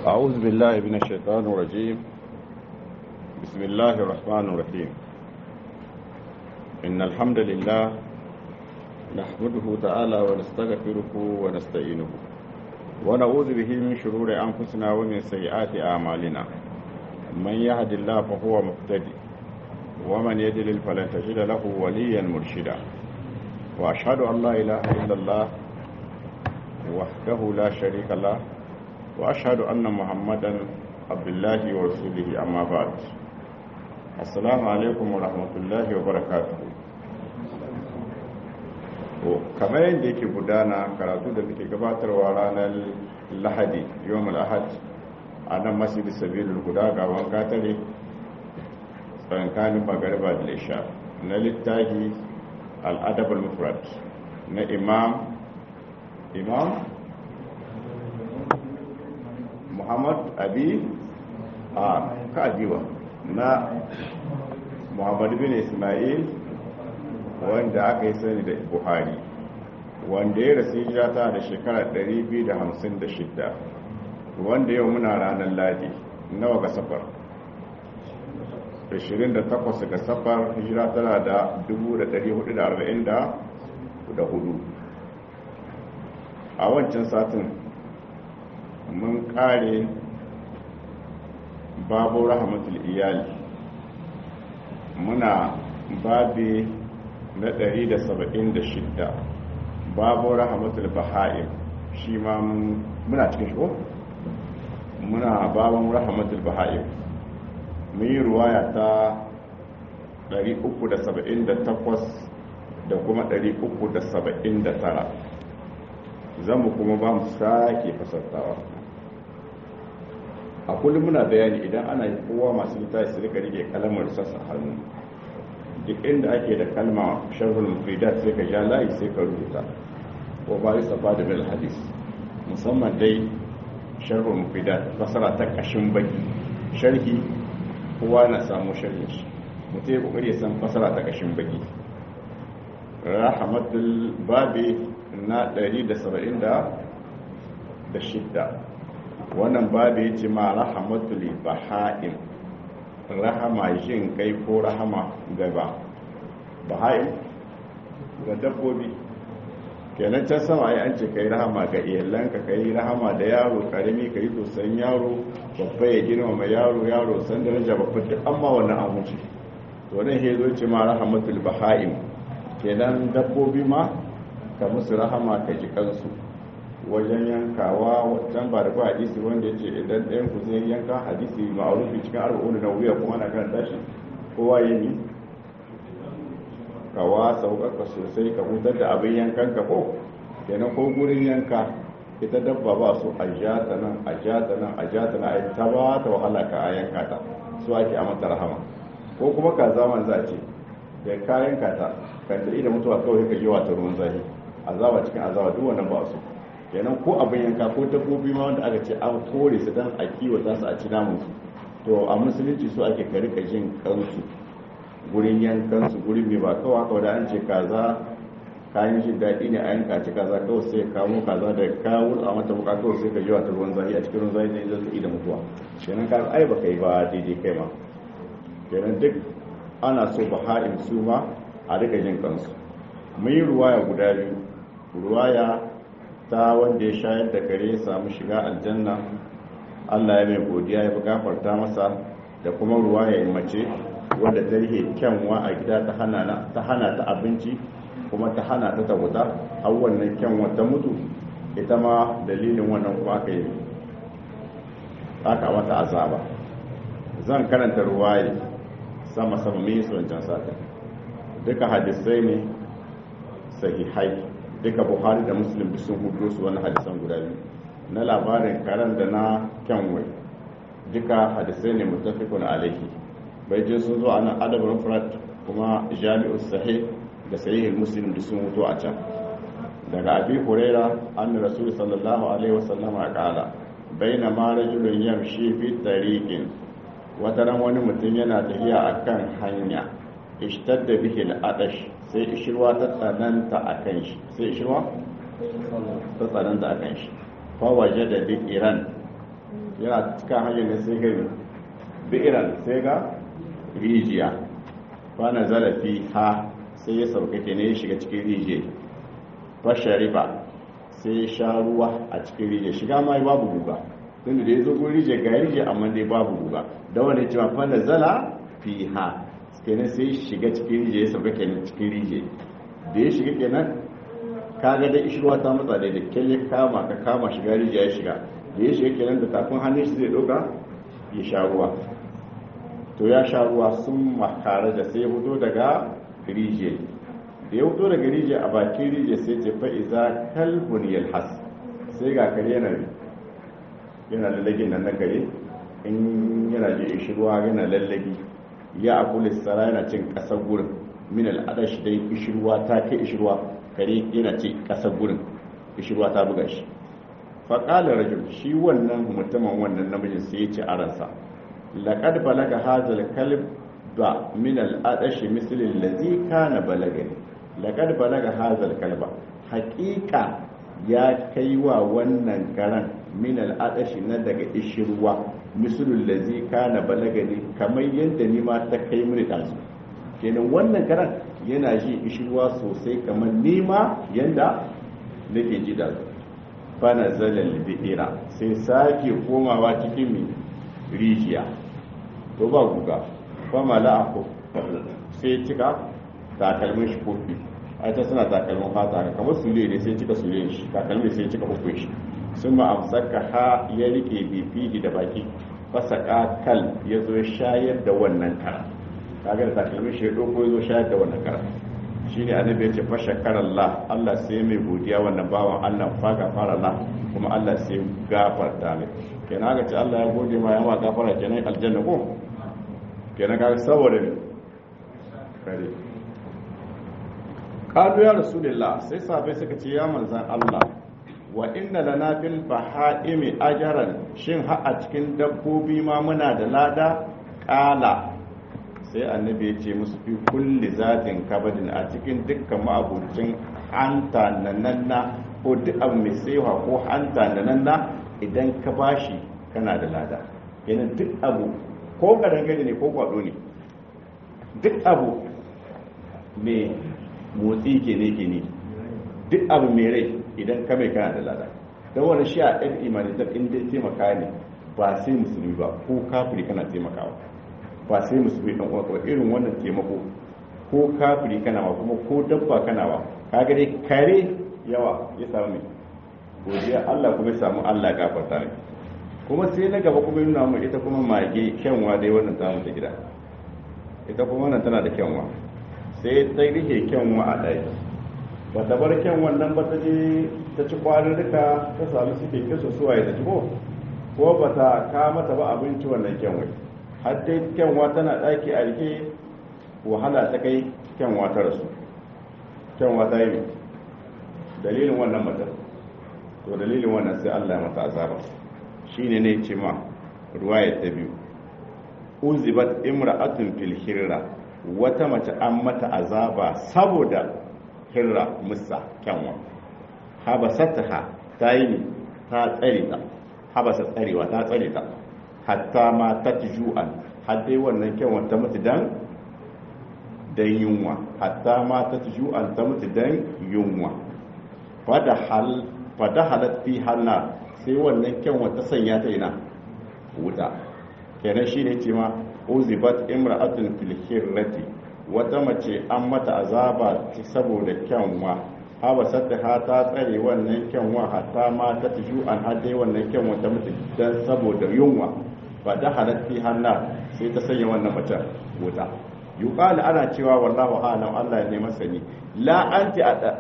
أعوذ بالله من الشيطان الرجيم بسم الله الرحمن الرحيم إن الحمد لله نحمده تعالى ونستغفره ونستعينه ونعوذ به من شرور أنفسنا ومن سيئات أعمالنا من يهد الله فهو مهتدي ومن يضلل فلن تجد له وليا مرشدا وأشهد أن لا إله إلا الله وحده لا شريك له وأشهد أن محمدا عبد الله ورسوله أما بعد السلام عليكم ورحمة الله وبركاته kamar yadda yake gudana karatu da muke gabatarwa ranar lahadi yawon al'ahad a nan masjid sabilul guda gaban katare tsankanin magarba da lisha na littafi al'adabar mufrad na imam imam muhammad abi a kajiwa na muhammad bin ismail wanda aka yi sani da buhari wanda ya rasu hijira ta da shekarar 256 wanda yau muna ranar ladi nawa ga safar 28 ga safar hijira tana da 1444 a wancan satin mun kare babu rahmatul iyali muna babi na 176 babu rahmatul baha'im shi ma muna cikin shi muna babun rahmatul baha'im mun yi ruwaya ta 378 da kuma 379 zamu kuma ba mu sake fasartawa a kullum muna bayani idan ana yi kowa masu littafi su rika rike kalamar sassa hannu duk inda ake da kalma sharhul mufidat sai ka ja layi sai ka rubuta ko ba yi safa da bil hadis musamman dai sharhul mufidat fasara ta kashin baki sharhi kowa na samu sharhin shi mutum ya kokari ya san fasara ta kashin baki rahmatul babi na 176 wannan babu ya ce ma rahamatul baha'im rahama jin kai ko rahama gaba baha'im ga dabbobi kenan can sama ai an ce kai rahama ga iyalanka kai rahama da yaro karami kai tosan yaro babba ya gina ma yaro yaro san daraja babba duk amma wannan abinci to nan he zo ce ma rahamatul baha'im kenan dabbobi ma ka musu rahama ka ji kansu wajen yankawa wajen ba da ba hadisi wanda ya ce idan ɗayan ku zai yanka hadisi ma'arufi cikin arba'un na wuya kuma na kan tashi kowa yi ne kawa sauƙaƙa sosai ka hutar da abin yankan ka ko kenan ko gurin yanka ita dabba ba su a ja ta nan a ja ta nan a ja ta nan a ta ba ta wahala ka a yanka ta su ake a mata rahama ko kuma ka zaman za ce da ka yanka ta kan da ida mutuwa kawai ka yi wata ruwan zafi azaba cikin azaba duk wannan ba su kenan ko abin yanka ko dabbobi ma wanda aka ce an kore su dan a kiwata su a ci namun su to a musulunci su ake ka rika jin kansu gurin yankan su gurin mai ba kawai haka da an ce kaza kayan jin daɗi ne a yanka ci kaza kawai sai kamo kaza da kawo a mata buka kawai sai ka ji wata ruwan zafi a cikin ruwan zafi ne zai da mutuwa kenan ka ai baka yi ba daidai kai ma kenan duk ana so baha'in su ma a rika jin kansu mun yi ruwaya guda biyu ruwaya ta wanda ya shayar da kare ya samu shiga aljanna Allah ya mai godiya ya fi gafarta masa da kuma ruwa ya mace wanda ta rihe kyanwa a gida ta hana ta abinci kuma ta hana ta ta wuta har wannan kyanwa ta mutu ita ma dalilin wannan kuma aka yi aka mata azaba zan karanta ruwaye sama sama mai wancan sata duka hadisai ne sahihai duka buhari da muslim duk sun hudu su wani hadisan guda biyu na labarin karen da na kyanwai duka hadisai ne mutafikun alaihi bai je sun zo a nan adabar furat kuma jami'u sahih da sahihul muslim duk sun hudu a can daga abi huraira an rasul sallallahu alaihi wasallam a kala baina ma rajulun yamshi fi tariqin wata ran wani mutum yana tafiya akan hanya ishtadda bihi al-adash sai ishirwa ta tsananta akan shi sai ishirwa ta tsananta akan shi fa wajada bi iran yana cikin hanyar ne sai gani bi'iran sai ga rijiya fana zalafi ha sai ya sauka ke ne ya shiga cikin rijiya fashariba sai ya sha ruwa a cikin rijiya shiga ma babu guga tun da ya zo gurin rijiya ga rijiya amma dai babu guga da wani cewa fana zala fi ha kenan sai ya shiga cikin rijiya ya sauka kenan cikin rijiya da ya shiga kenan kaga da ishirwa ta matsa da kyalle kama ka kama shiga rijiya ya shiga da ya shiga kenan da tafin hannun shi zai doka ya sha ruwa to ya sha ruwa sun makara da sai hudo daga rijiya da ya hudo daga rijiya a bakin rijiya sai ce fa iza kalbun yalhas sai ga kare yana yana lallagin nan na kare in yana je ishirwa yana lallagi ya akuli sara yana cin kasar gurin min al'adash dai ishirwa ta kai ishirwa kare yana ce kasar gurin ishirwa ta buga shi faƙalar rajul shi wannan mutumin wannan namijin sai ya ce a ransa laƙad balaga hazal kalb ba min al'adashi misalin lazi kana balagani laƙad balaga hazal kalba haƙiƙa ya kai wa wannan karan min al'adashi na daga ishirwa misalin lazi kana balagani kamar yadda ni ma ta kai mini ɗazu kenan wannan karan yana ji ishirwa sosai kamar nima yadda nake ji da fana zalal bi'ira sai sake komawa cikin mi rijiya to ba guga ba mala'ako sai cika takalmin shi kofi a ta suna takalmin fata kamar sule ne sai cika sule shi takalmin sai cika hukun shi sun ma amsaka ha ya rike bifihi da baki fasaka kal ya zo shayar da wannan kara kaga da takalmin shi ya doko ya zo shayar da wannan kara shi ne annabi ya ce fa shakarallah Allah sai mai godiya wannan bawan Allah fa gafara la kuma Allah sai gafarta mai kenan ga ce Allah ya gode ma yawa gafara kenan aljanna ko kenan ga saboda ne kare qalu ya rasulullah sai sahabbai suka ce ya manzan Allah wa inna lana fil bahaimi ajran shin ha a cikin dabbobi ma muna da lada qala sai annabi ya ce musu fi kulli zatin kabadin a cikin dukkan ma'abucin hanta nananna ko duk abu mai saiwa ko hanta nananna idan ka bashi kana da lada yana duk abu ko karangare ne ko kwado ne duk abu mai motsi ke ne ke ne duk abu mai rai idan ka mai kana da lada don wani shi a ɗan imanitar inda taimaka ne ba sai musulmi ba ko kafiri kana taimakawa ba sai musulmi dan uwa irin wannan taimako ko kafiri kana wa kuma ko dabba kana wa kaga dai kare yawa ya samu mai godiya Allah kuma ya samu Allah ya gafarta ne kuma sai na gaba kuma nuna mu ita kuma mage kyanwa dai wannan tamu ta gida ita kuma wannan tana da kyanwa sai ta rike kyanwa a ɗaya ba ta bar kyanwan nan ba ta je ta ci kwarin duka ta sami suke kisa suwaye ta ci ko ko ba ta kama ta ba abinci wannan kyanwai har dai kyanwa tana ɗaki a rike wahala ta kai kyanwa ta rasu kyanwa ta yi dalilin wannan matar to dalilin wannan sai allah ya mata azaba shine ne ce ma ruwaya ta biyu uzibat imra'atun fil hirra wata mace an mata azaba saboda hirra musa kyanwa habasataha ta yi ne ta tsare ta habasa tsarewa ta tsare ta hatta ma ta ju'an har dai wannan kyanwa ta mutu dan dan yunwa hatta ma ta ju'an ta mutu dan yunwa fada hal fada halat fi hanna sai wannan kyanwa ta sanya ta ina wuta kenan shine ce ma uzibat imra'atun fil hirrati wata mace an mata azaba saboda kyanwa haba sadda ha ta tsare wannan kyanwa hatta ma ta tuju an hade wannan kyanwa ta mutu dan saboda yunwa ba da halatti hanna sai ta sanya wannan mace wuta yuqal ana cewa wallahu a'lam Allah ne masani la anti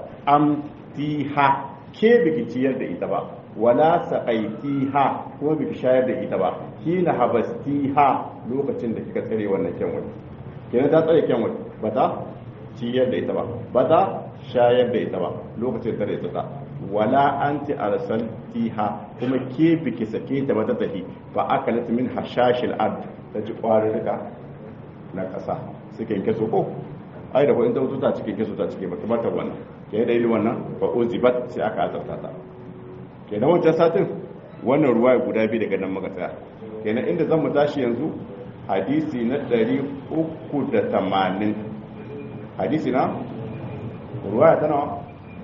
amtiha ke biki ciyar da ita ba wala saqaitiha kuma biki shayar da ita ba kina habastiha lokacin da kika tsare wannan kyanwa kenan ta tsare kyanwa ba ta ciyar da ita ba ba ta shayar da ita ba lokacin da ita ta wala anti arsaltiha kuma ke biki sake ta ba ta tafi ba akalat min hashashil ard ta ji kwarurruka na kasa suke yanke so ko ai da ko in ta wuta ta cike keso ta cike ba kamar ta wannan ke da yi wannan fa uzibat sai aka azarta ta kenan wancan satin wannan ruwaya guda biyu daga nan muka tsaya kenan inda zan mu tashi yanzu hadisi na 380 hadisi na ruwaya ta nawa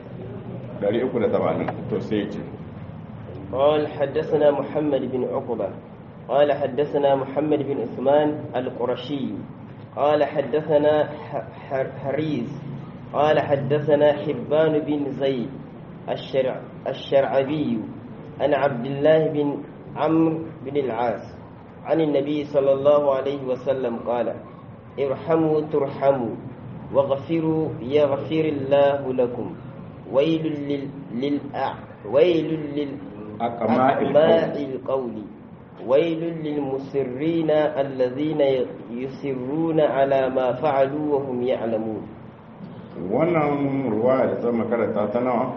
380 to sai ce قال حدثنا محمد بن عقبة قال حدثنا محمد بن عثمان القرشي قال حدثنا حريز قال حدثنا حبان بن زيد الشرع الشرعبي عن عبد الله بن عمرو بن العاص عن النبي صلى الله عليه وسلم قال ارحموا ترحموا واغفروا يغفر الله لكم ويل لل, لل... ويل للأقماء القول ويل للمسرين الذين يسرون على ما فعلوا وهم يعلمون wannan ruwa da zama karanta ta nawa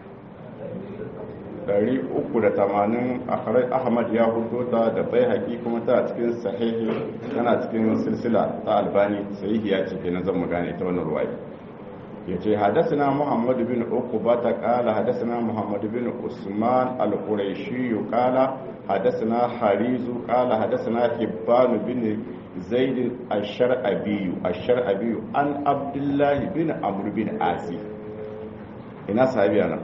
380 ahmad ya hudo ta da bai haƙi kuma ta cikin sahihi tana cikin silsila ta albani sahihi ya ce kenan zan magana ita wannan ruwa ya ce hadasana muhammadu bin uquba ta kala hadasana muhammadu bin usman al-quraishi kala hadasana harizu kala hadasana hibban bin zaid ash-shar'abi ash-shar'abi an abdullahi bin amr bin asi ina sahabi ana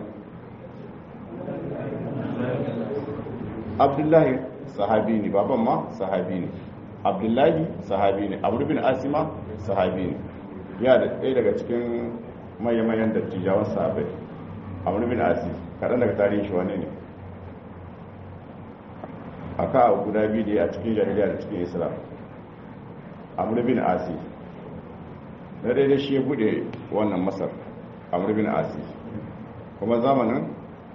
abdullahi sahabi ne baban ma sahabi ne abdullahi sahabi ne amr bin asima sahabi ne ya da ɗaya daga cikin mayan dattijawan sahabai amr bin asi kaɗan daga tarihin shi wane ne a ka guda biyu da ya cikin jahiliya da cikin islam amr bin asi na daidai shi ya buɗe wannan masar amr bin asi kuma zamanin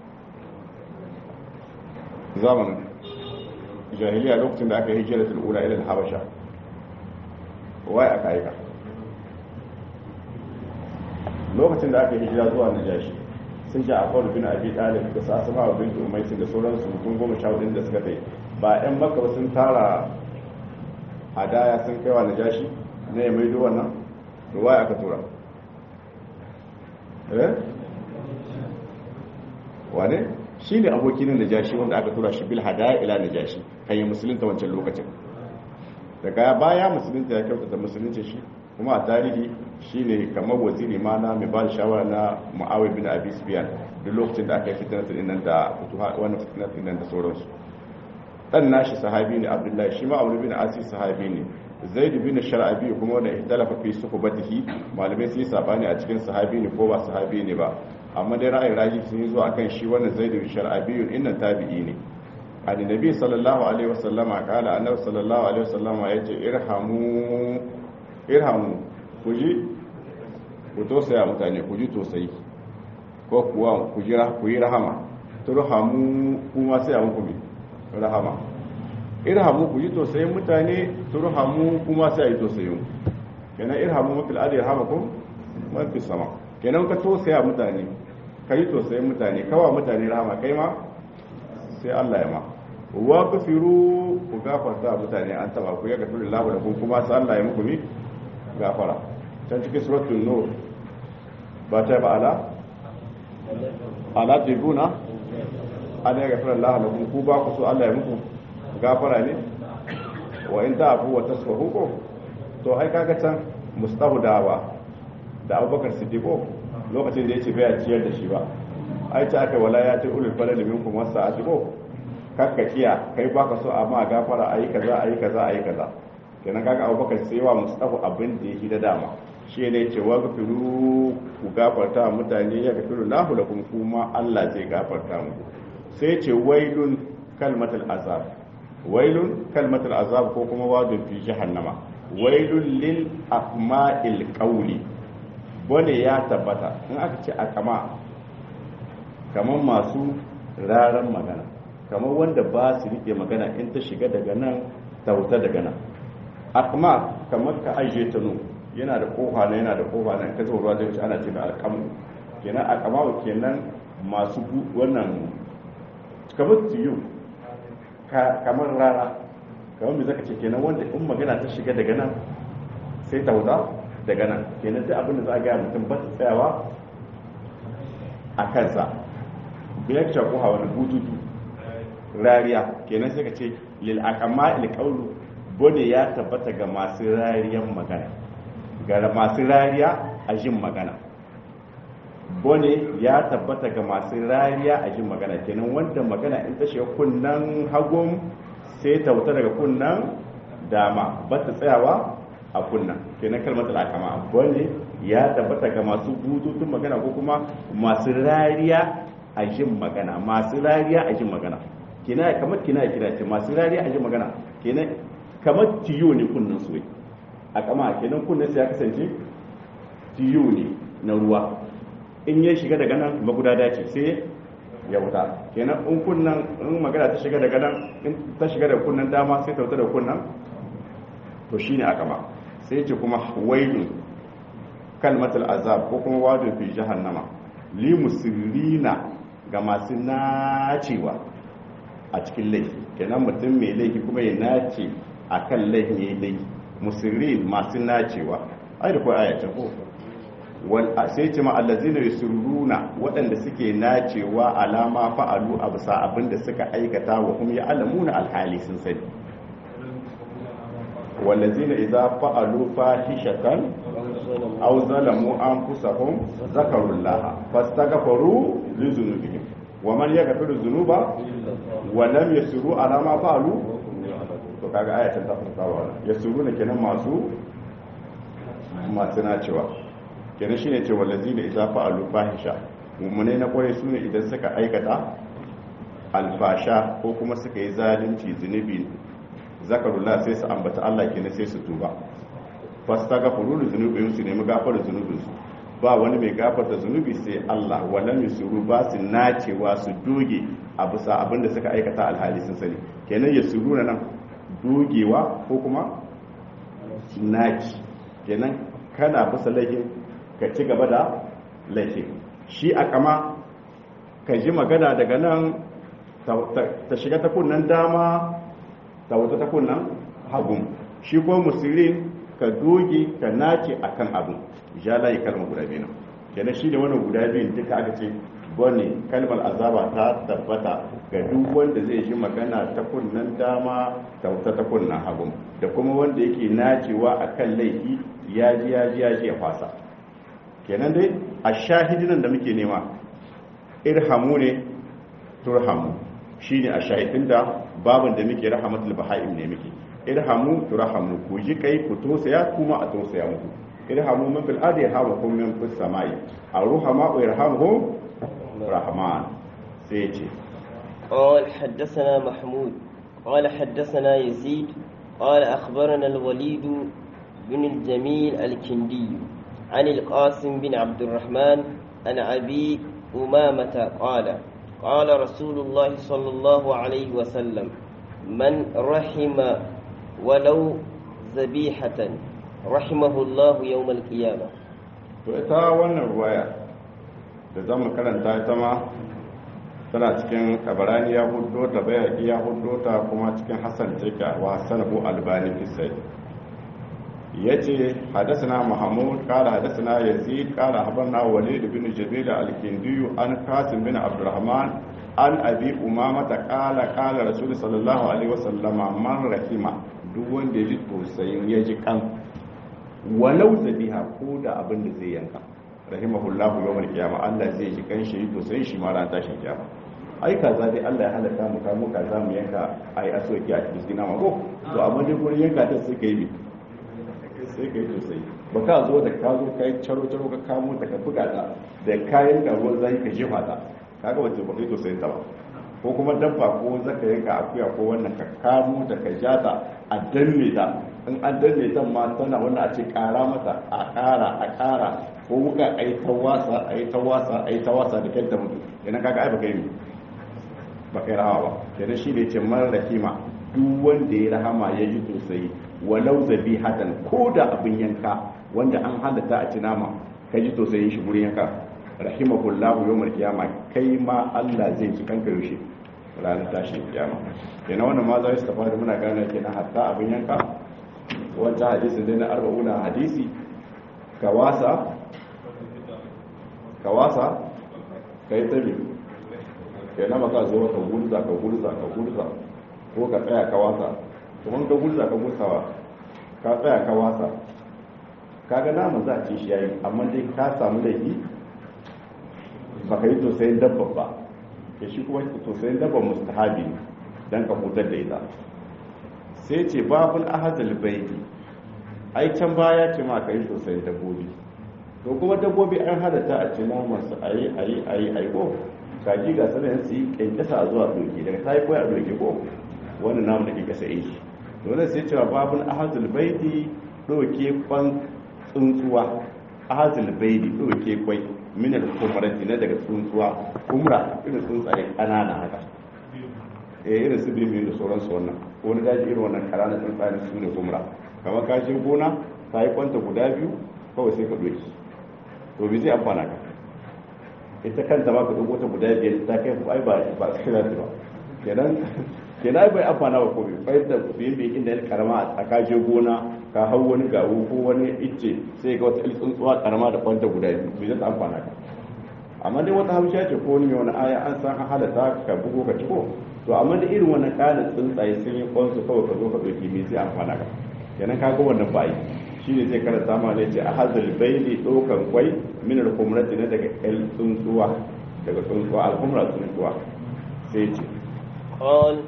zamanin jahiliya lokacin da aka yi hijira tul'ula ilil habasha wai aka aika lokacin da aka yi hijira zuwa najashi sun ji akwai bin abi dalib da sa sama wa bintu umaisin da sauransu mutum goma sha hudun da suka tai ba yan maka ba sun tara hadaya sun kai wa najashi na ya maido wannan da wai aka tura eh wane shi ne abokin najashi wanda aka tura shi bil hadaya ila najashi kan yi musulunta wancan lokacin daga baya musulunta ya kyautata musulunci shi kuma a tarihi shi ne kamar waziri ma na mai ba da shawara na ma'awai bin abi sufyan duk lokacin da aka yi fitnatul nan da wannan fitnatul nan da sauransu dan nashi sahabi ne abdullahi shi ma amr bin asi sahabi ne zaid bin shar'abi kuma wanda ihtalafa fi suhbatihi malamai sun yi sabani a cikin sahabi ne ko ba sahabi ne ba amma dai ra'ayin raji sun yi zuwa kan shi wannan zaid bin shar'abi innan tabi'i ne an nabi sallallahu alaihi wasallama kala annabi sallallahu alaihi wasallama yace irhamu irhamu ku ji ku tosaya mutane ku ji tosayi ko kuwa ku jira ku yi rahama turhamu kuma sai a muku rahama irhamu ku ji tosayin mutane turhamu kuma sai a yi tosayin kenan irhamu mafil adi irhamakum mafi sama kenan ka tosaya mutane ka yi tosayin mutane kawa mutane rahama kai ma sai Allah ya ma wa kafiru ku gafarta mutane an taba ku ya gafiru lahu da kuma sai Allah ya muku ni gafara can cikin suratul nur ba ta ba ala ala tibuna an ya gafara Allah lakum ku ba ku so Allah ya muku gafara ne wa in ta'fu wa tasfahu ko to ai kaga can mustahu dawa da Abubakar Siddiqo lokacin da yace bai ciyar da shi ba ai ta aka wala ya ta ulul falal minkum wasa'ati ko kakka kiya kai baka so amma gafara ayi kaza ayi kaza ayi kaza kenan kaga abubakar sai wa mustafa abin da yake da dama shi ne ce wa gafiru ku gafarta mutane ya gafiru lahu lakum kuma Allah zai gafarta muku sai ce wailun kalmatul azab wailun kalmatul azab ko kuma wadun fi jahannama wailun lil aqma'il qawli bone ya tabbata in aka ce aqma kamar masu raran magana kamar wanda ba su rike magana in ta shiga daga nan ta wuta daga nan akma kamar ka ajiye ta nu yana da kofa na yana da kofa na ka zuwa ruwa zai wuce ana ce da alkamu kenan akama kenan masu wannan kamar tiyo kamar rana kamar mai zaka ce kenan wanda in magana ta shiga daga nan sai ta wuta daga nan kenan duk abin da za a gaya mutum ba ta tsayawa a kansa biyar shakuha wani bututu rariya kenan sai ka ce lil aqama il qawlu bone ya tabbata ga masu rariyan magana ga masu rariya a jin magana bone ya tabbata ga masu rariya a jin magana kenan wanda magana in ta shiga kunnan hagun sai ta wuta daga kunnan dama ba ta tsayawa a kunnan kenan kalmar al'akama bone ya tabbata ga masu bututun magana ko kuma masu rariya a jin magana masu rariya a jin magana kina kamar kina kira ce masu rariya a jin magana kenan kamar tiyo ne kunnan su a kama kenan kunnan sai ya kasance tiyo ne na ruwa in ya shiga daga nan magudada ce sai ya wuta kenan in kunnan in magana ta shiga daga nan in ta shiga da kunnan dama sai ta wuta da kunnan to shine a kama sai ce kuma wailun kalmatul azab ko kuma wadun fi jahannama li musirrina ga masu nacewa a cikin laifi kenan mutum mai laifi kuma ya nace a kan laifin ya yi laifi musirrin masu nacewa ai da kawai ayatun ko sai ce ma allazina yusurruna waɗanda suke nacewa alama fa'alu a bisa abinda suka aikata wa kuma ya alamuna alhali sun sani wallazina idza fa'alu fahishatan aw zalamu anfusahum zakarullah fastaghfiru li dhunubihim wa man yaghfiru dhunuba wa lam yasiru ala ma fa'alu to kaga ayatan ta fara wannan yasuruna kenan masu masu nacewa kenan shine ce wallazina idza fa'alu fahisha mummune na kwaye sune idan suka aikata alfasha ko kuma suka yi zalunci zunubi zakarullah sai su ambata Allah kenan sai su tuba fastaghfiru li dhunubihim su nemi gafarar zunubin su ba wani mai gafarta zunubi sai Allah walam yusuru ba su nacewa su doge a bisa abinda suka aikata alhali sun sani kenan yasuru na nan dogewa ko kuma naci kenan kana bisa laifin ka ci gaba da laifin shi a kama ka ji magana daga nan ta shiga ta kunnan dama ta wuta ta kunnan hagun shi kuma musulun ka doge ka nace akan abin ja layi kalmar guda biyu nan kenan shi ne wannan guda biyun duka aka ce bane kalmar azaba ta tabbata ga duk wanda zai shi magana ta kunnan dama ta wuta ta kunnan hagun da kuma wanda yake nacewa akan laifi ya ji ya ji ya ji ya fasa kenan dai a shahidinan da muke nema irhamu ne turhamu shine a shahidin da babin da muke rahamatul baha'im ne muke irhamu turhamu ku ji kai ku tosaya kuma a tosaya muku irhamu man fil ardi yarhamukum min fis samai arhama wa yarhamuhum rahman sai ce قال حدثنا محمود قال حدثنا يزيد قال أخبرنا الوليد بن الجميل الكندي عن القاسم بن عبد الرحمن عن أبي أمامة قال قال رسول الله صلى الله عليه وسلم من رحم ولو ذبيحة رحمه الله يوم القيامة ita wannan ruwaya da za mu karanta ita ma tana cikin kabarani ya hudo ta bayaki ya hudo ta kuma cikin hassan jika wa sanahu albani fisai ya ce hadasana mahamud kala hadasana yazid kala habarna walid bin jabila al-kindiyu an kasim bin abdurrahman an abi umama ta kala kala rasul sallallahu alaihi wasallama man rahima duk wanda ya ji tausayin ya ji kan walau zabiha ko da abin da zai yanka rahimahullahu yawmal qiyama Allah zai ji kan shi tausayin shi ma ran tashin kiyama ai kaza dai Allah ya halaka mu ka mu kaza mu yanka ai asoki a cikin nama ko to amma dai gurin yanka ta sai kai sai kai tausayi ba ka zo da ka zo kai caro caro ka kamo ta ka buga ta da kayan da ruwan zai ka jefa ta kaga wace ba kai tausayin ta ba ko kuma dabba ko zaka yanka akuya ko wannan ka kamo ta ka ja ta a danne ta in an danne ta ma tana wannan a ce kara mata a kara a kara ko wuka a yi ta wasa a yi ta wasa a yi ta wasa da kyanta mutu idan kaga ai baka yi ba kai rahama ba kenan shi ne ce mara rahima duk wanda ya rahama ya ji tausayi walau zabi hadan ko da abin yanka wanda an halatta a ci nama ka ji tausayin shi gurin yanka rahimahullahu yawmal qiyama kai ma Allah zai ci kanka yaushe ranar tashin kiyama kenan wannan ma za su tafi da muna gane kenan hatta abin yanka wancan hadisi dai na arba'una hadisi kawasa kawasa kai tabi kai na maka zo ka gurza ka gurza ka gurza ko ka tsaya ka wasa kuma ka gurza ka gursawa ka tsaya ka wasa kaga naman za a ci shi yayi amma dai ka samu laifi baka yi tosayin dabba ba ya shi kuma tosayin dabba mustahabi ne dan ka hutar da ita sai ce babul ahazal baiti ai can baya ce ma ka yi tosayin dabbobi to kuma dabbobi an halatta a ci naman su ayi ayi ayi ayi ko kaji ga sanar su yi kyankyasa zuwa doki daga ta yi koya a doki ko wani namu da ke kasa yi shi dole sai cewa babul ahazal baiti doke kwan tsuntsuwa ahazal baiti doke kwai minar kumarati na daga tsuntsuwa kumra irin tsuntsaye ƙanana haka eh irin su bibi da sauransu wannan ko wani daji irin wannan ƙananan tsuntsaye su ne kumra kamar ka je gona ta yi kwanta guda biyu kawai sai ka doki to bi zai amfana ka ita kanta ba ka dogo ta guda biyar ta kai ai ba ba su kira ba kenan kenan ai bai amfana ba komai bai da biyin biyin inda ya karama a ka je gona ka hau wani gawo ko wani icce sai ga wata tsuntsuwa karama da kwanta guda biyu bai zai amfana ka amma dai wata hausha ce ko wani mai wani aya an san an halatta ka bugo ka ciko to amma da irin wannan kanin tsuntsaye sun yi kwansu kawai ka zo ka ɗauki me zai amfana ka kenan ka ga wannan ba yi shi ne zai karanta ma ne ce a hazal baili ɗaukan kwai min al-kumrati na daga el tsuntsuwa daga tsuntsuwa al-kumra tsuntsuwa sai ce قال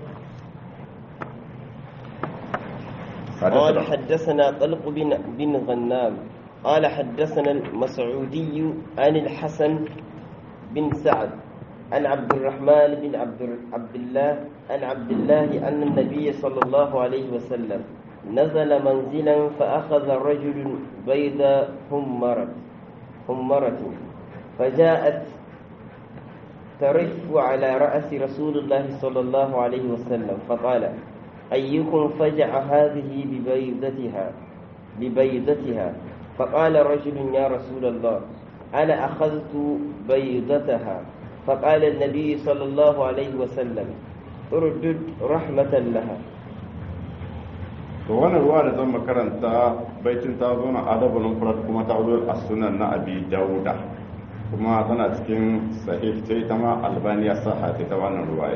قال حدثنا حدثنا طلق بن بن غنام قال حدثنا المسعودي عن الحسن بن سعد عن عبد الرحمن بن عبد عبد الله عن عبد الله أن النبي صلى الله عليه وسلم نزل منزلا فأخذ رجل بيض همرة همرة فجاءت ترف على رأس رسول الله صلى الله عليه وسلم فقال أيكم فجع هذه ببيضتها ببيضتها فقال رجل يا رسول الله أنا أخذت بيضتها فقال النبي صلى الله عليه وسلم اردد رحمة لها to wannan ruwa da zan makaranta baitin ta zo na adabul mufrad kuma ta zo a sunan na abi dauda kuma tana cikin sahih sai ta ma albaniya saha ta wannan ruwaya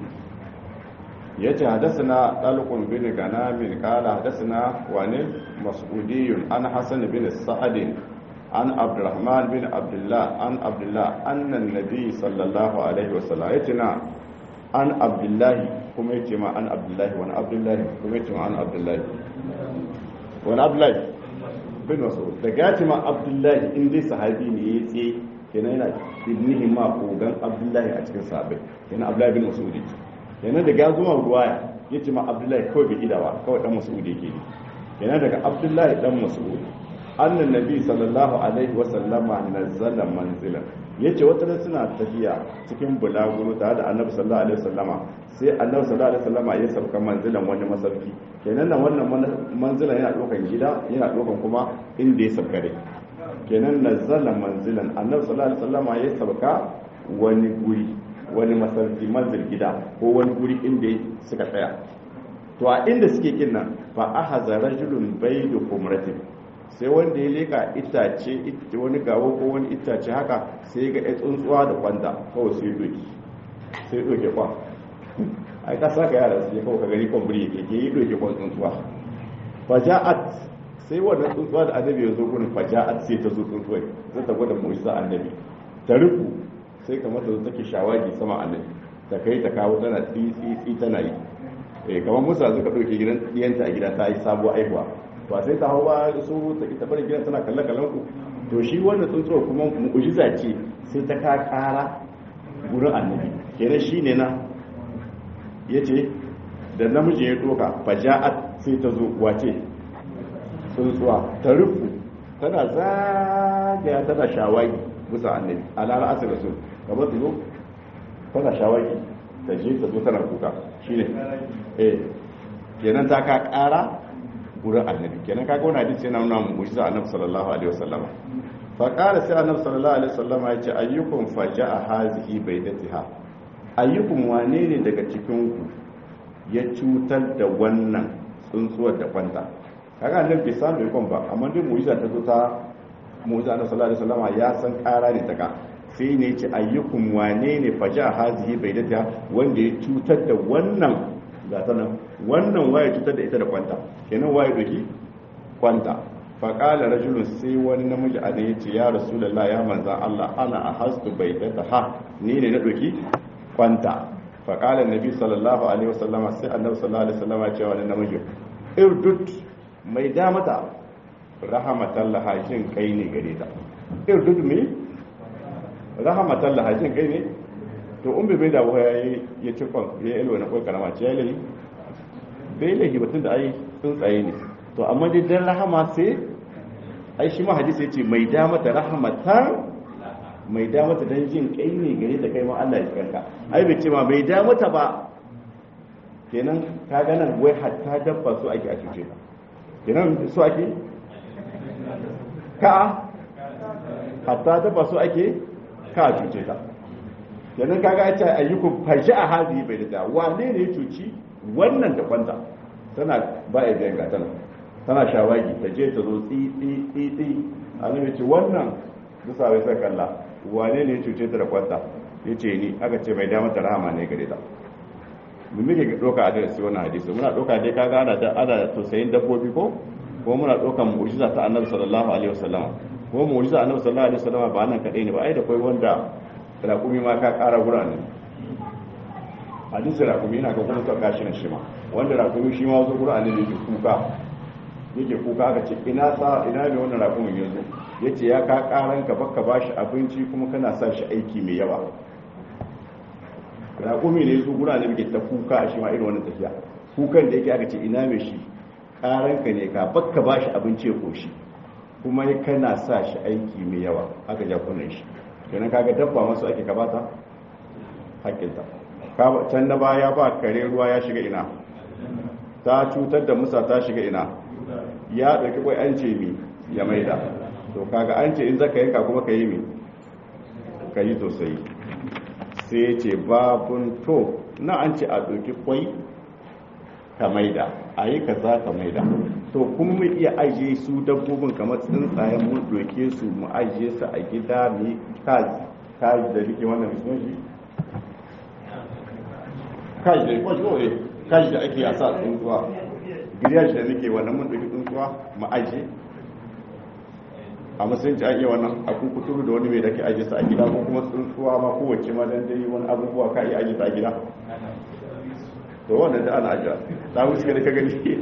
yace hadathana talqun bin ganamin qala hadathana wani mas'udiyun an hasan bin sa'ad an abdurrahman bin abdullah an abdullah anna an-nabi sallallahu alaihi wasallam yace na an abdullahi kuma yace ma an abdullahi wani abdullahi kuma yace ma an abdullahi wani abdullahi bin mas'ud da gaci ma abdullahi in dai sahabi ne ya tse kenan yana ibnihi ma kogan abdullahi a cikin sahabbai kenan abdullahi bin mas'ud kenan daga ya zuma ruwaya yace ma abdullahi kawai bai idawa kawai dan mas'ud yake ne kenan daga abdullahi dan mas'ud annan nabi sallallahu alaihi wa sallama nazzala manzilan yace wata ran suna tafiya cikin bulaguro tare da annabi sallallahu alaihi wasallama sai annabi sallallahu alaihi wasallama ya sauka manzilan wani masauki kenan nan wannan manzilan yana dokan gida yana dokan kuma inda ya sauka dai kenan nazzala manzilan annabi sallallahu alaihi wasallama ya sauka wani guri wani masauki manzil gida ko wani guri inda suka tsaya to a inda suke kin nan fa ahaza rajulun baydu kumratin sai wanda ya leka itace wani gawo ko wani itace haka sai ga ya tsuntsuwa da kwanta kawai sai doki sai doke kwan ai ka saka yara su ya kawai ka gani kwan buri yake ke yi doke kwan tsuntsuwa faja'at sai wannan tsuntsuwa da annabi ya zo gurin faja'at sai ta zo tsuntsuwai zai ta gwada mu'jiza annabi ta rufu sai kamar ta zo take shawagi sama annabi ta kai ta kawo tana tsitsi tana yi eh kamar musa suka ɗauke gidan ɗiyanta a gida ta yi sabuwar aihuwa ba sai ta hau ba su ta ita bari gidan tana kalle kallon ku to shi wannan tsuntsuwa kuma mu'jiza ce sai ta ka kara gurin annabi kenan shi ne na yace da namiji ya doka faja'at sai ta zo wace tsuntsuwa ta rufu tana zagaya tana shawagi bisa annabi alara asir rasul kamar ta zo tana shawagi ta je ta zo tana kuka shine eh kenan ta ka kara gurin annabi kenan kaga wannan hadisi yana nuna mu mu'jiza annabi sallallahu alaihi wasallama fa qala sai annabi sallallahu alaihi wasallama ya ce ayyukum faja'a hazihi baydatiha ayyukum wane ne daga cikin ku ya cutar da wannan tsuntsuwar da kwanta kaga annabi bai samu ikon ba amma dai mu'jiza ta zo ta mu'jiza annabi sallallahu alaihi wasallama ya san kara ne ta ka sai ne ce ayyukum wane ne faja hazihi bai da wanda ya cutar da wannan gata nan wannan waye cutar da ita da kwanta kenan waye doki kwanta faƙala rajulun sai wani namiji a ya ce ya rasulallah ya manzan Allah ana a hastu bai da ha ni ne na doki kwanta faƙala nabi sallallahu alaihi wasallama sai annabi sallallahu alaihi wasallama ya ce wani namiji irdut mai damata rahamatan lahajin kai ne gare ta irdut me rahamatan lahajin kai ne to in bai da waya ya ci kwan ya yi na kwai karama ce ya lahi bai lahi batun da ai tsuntsaye ne to amma dai dan rahama sai ai shi ma hadisi yace mai da mata rahamatan mai da mata dan jin kai ne gare da kai ma Allah ya kanka ai bai ce ma bai da mata ba kenan ka ga nan wai hatta dabba su ake a cuce ta kenan su ake ka hatta dabba su ake ka a cuce ta kenan kaga ya ce ayyukum fashi a hadi bai da wane ne ya cuci wannan da kwanta tana ba ya biyan gatana tana shawagi ta je ta zo tsi tsi tsi tsi annabi ce wannan bisa bai sai kalla wane ne ya cuce ta da kwanta ya ce ni aka ce mai damar ta rahama ne gare ta mu muke doka a darasi wannan hadisi muna doka dai kaga ana da ana tausayin dabbobi ko ko muna dokan mu'jiza ta annabi sallallahu alaihi wasallam ko mu'jiza annabi sallallahu alaihi wasallam ba nan kadai ne ba ai da kai wanda rakumi ma ka kara gurane hadisi rakumi yana ga kuma tsaka shi na shi ma wanda rakumi shi ma zo gurane ne kuka yake kuka aka ce ina sa ina ne wannan rakumin yanzu yace ya ka karan ka baka bashi abinci kuma kana sa shi aiki mai yawa rakumi ne su gurane muke ta kuka a shi ma irin wannan tafiya kukan da yake aka ce ina mai shi karan ka ne ka baka bashi abinci ya koshi kuma kana sa shi aiki mai yawa aka ja kunan shi kenan kaga dabba masu ake kabata hakkinta can na baya ba kare ruwa ya shiga ina ta cutar da musa ta shiga ina ya ɗauki kwai an ce mi ya maida to kaga an ce in zaka yanka kuma ka yi mi ka yi sosai sai ya ce babun to na an ce a ɗauki kwai ka maida a yi ka za ka maida to kuma mu iya ajiye su dabbobin kamar tsuntsayen mun ɗauke su mu ajiye su a gida mu yi kaji kaji da rike wannan mutum shi kaji da kwaji kaji da ake a sa tsuntsuwa giriyashi da nake wannan mun ɗauki tsuntsuwa mu ajiye a musulunci an iya wannan a kukuturu da wani mai da ke ajiye su a gida ko kuma tsuntsuwa ma kowace ma dan dai wani abubuwa ka iya ajiye su a gida to wannan da ana ajiya ta wuce da ka gani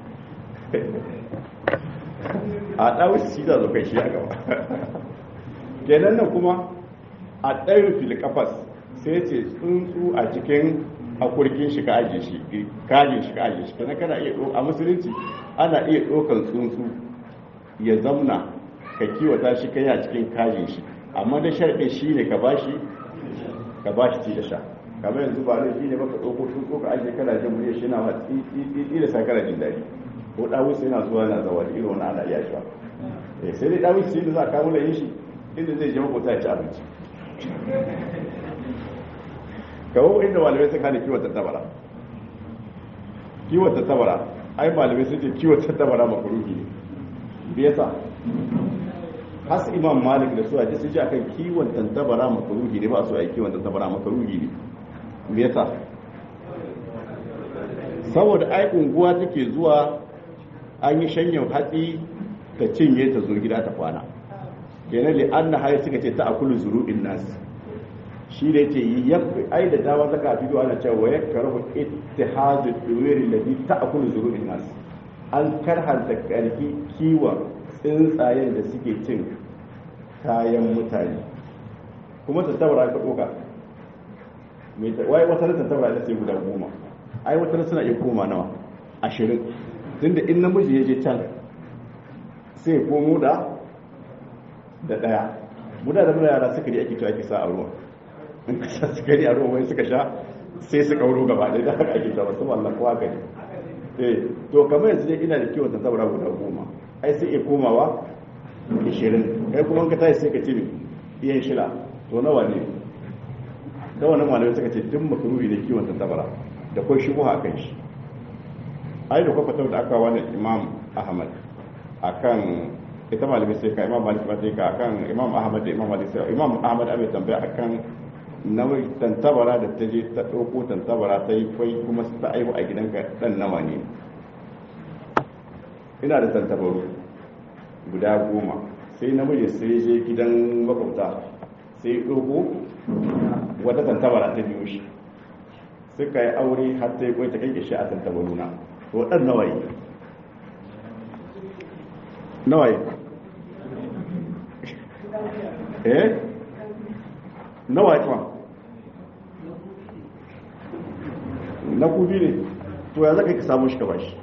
a ɗawus shi da zo kai shi a gaba kenan nan kuma a ɗayin filikafas sai ce tsuntsu a cikin akurkin shi ka ajiye shi kajin shi ka ajiye shi kenan kana iya a musulunci ana iya ɗaukan tsuntsu ya zamna ka kiwata shi kai a cikin kajin shi amma da sharɗin shi ne ka bashi ka bashi ci da sha kamar yanzu ba da shi ne baka ɗauko tsuntsu ka ajiye kana jin murya shi na ma tsitsi da sa kana jin daɗi ko dawus yana zuwa yana zawa da irin wani ana iya shi ba sai dai dawus shi da za a kawo da yin shi inda zai je makota ya ci abinci kawo inda malamai sun hana kiwon tattabara kiwon tattabara ai malamai sun ce kiwon tattabara makaruhi ne biyasa has imam malik da su a ji sun ce akan kiwon tattabara makaruhi ne ba su a yi kiwon tattabara makaruhi ne biyasa saboda ai unguwa take zuwa an yi shanyan hatsi ta cinye ta zo gida ta kwana kenan li anna hayy suka ce ta akulu zuru'in nas shi da yake yi ai da dama zaka a bidiyo ana cewa ya karahu ittihadu duwiri alladhi ta'kulu zuru'in nas an karhanta karfi kiwon tsuntsayen da suke cin kayan mutane kuma ta taura ka doka mai wai wata ta taura da sai guda goma ai wata suna iya koma nawa ashirin tunda in namiji ya je can sai komo da da daya muda da muna yara sukari ake cewa ake sa a ruwa in ka sha sukari a ruwa wai suka sha sai su kauro gaba ɗaya da haka ake cewa su wallan kowa gani eh to kamar yanzu dai ina da kiwon ta saboda guda goma ai sai iya komawa ishirin kai kuma ka tashi sai ka ce iyan shila to nawa ne da wannan malamai suka ce duk makaruri da kiwon ta tabara da kwai shi a kan shi ai da kwakwata da aka wani imam ahmad akan ita malami sai ka imam malik sai ka akan imam ahmad da imam malik sai imam ahmad abin tambaya akan nawai tantabara da ta je ta ɗauko tantabara ta yi kwai kuma ta aihu a gidanka ɗan nawa ne ina da tantabaru guda goma sai namiji sai je gidan makwabta sai ɗauko wata tantabara ta biyo shi suka yi aure har ta yi kwai ta kai shi a tantabaruna to ɗan nawa ne nawa ne eh nawa ya na kubi ne to ya zaka ka samu shi ka bashi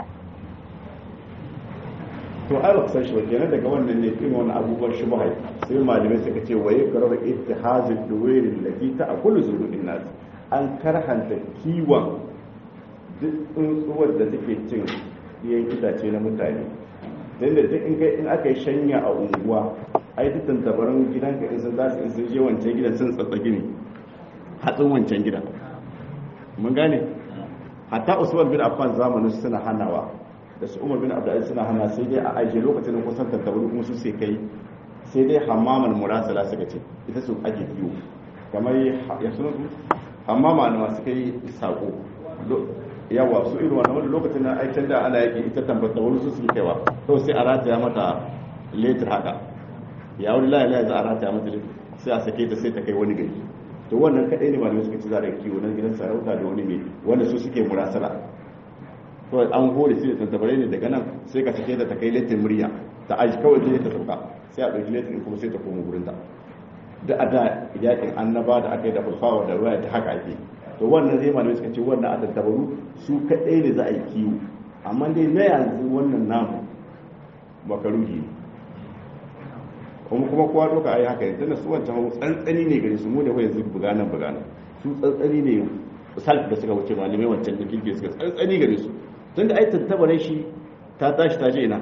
to ai ba san shi ba kenan daga wannan ne irin wannan abubuwan shi mahai sai malamai suka ce waye karar ittihazul duwairin lati ta akulu zurudin nas an karhanta kiwon duk tsuntsuwar da take cin yan itace na mutane dan da duk in kai in aka yi shanya a unguwa ai duk tantabarin gidanka in sun zasu in sun je wancan gidan sun tsatsagi ne hatsin wancan gidan mun gane hatta usman bin affan zamanin suna hanawa da su umar bin abdulaziz suna hana sai dai a ajiye lokacin da kusan tantabaru kuma su sai kai sai dai hammamal murasala suka ce ita su ake kiwo kamar ya suna su hammama na masu kai sako yawa su irin wannan wani lokacin na aikin da ana yake ita tambata wani su suke kaiwa to sai a rataya mata letir haka ya wani layi layi za a rataya mata letir sai a sake ta sai ta kai wani gari to wannan kadai ne malamai suka ci za da kiwo nan gidan sarauta da wani mai wanda su suke murasala to an hore sai da tantabarai ne daga nan sai ka sake ta ta kai letir murya ta aji kawai sai ta sauka sai a ɗauki letir kuma sai ta koma gurin ta da a da yakin annaba da aka yi da fulfawa da ruwa ta haka ake to wannan zai malamai suka ce wannan a tantabaru su kadai ne za a yi kiwo amma dai na yanzu wannan namu makaruhi ne kuma kuma kowa doka ai haka yanzu su wancan hau tsantsani ne gare su mu da yanzu buganan buganan su tsantsani ne salf da suka wuce malamai wancan da kirki suka tsantsani gare su tun da ai tantabare shi ta tashi ta je ina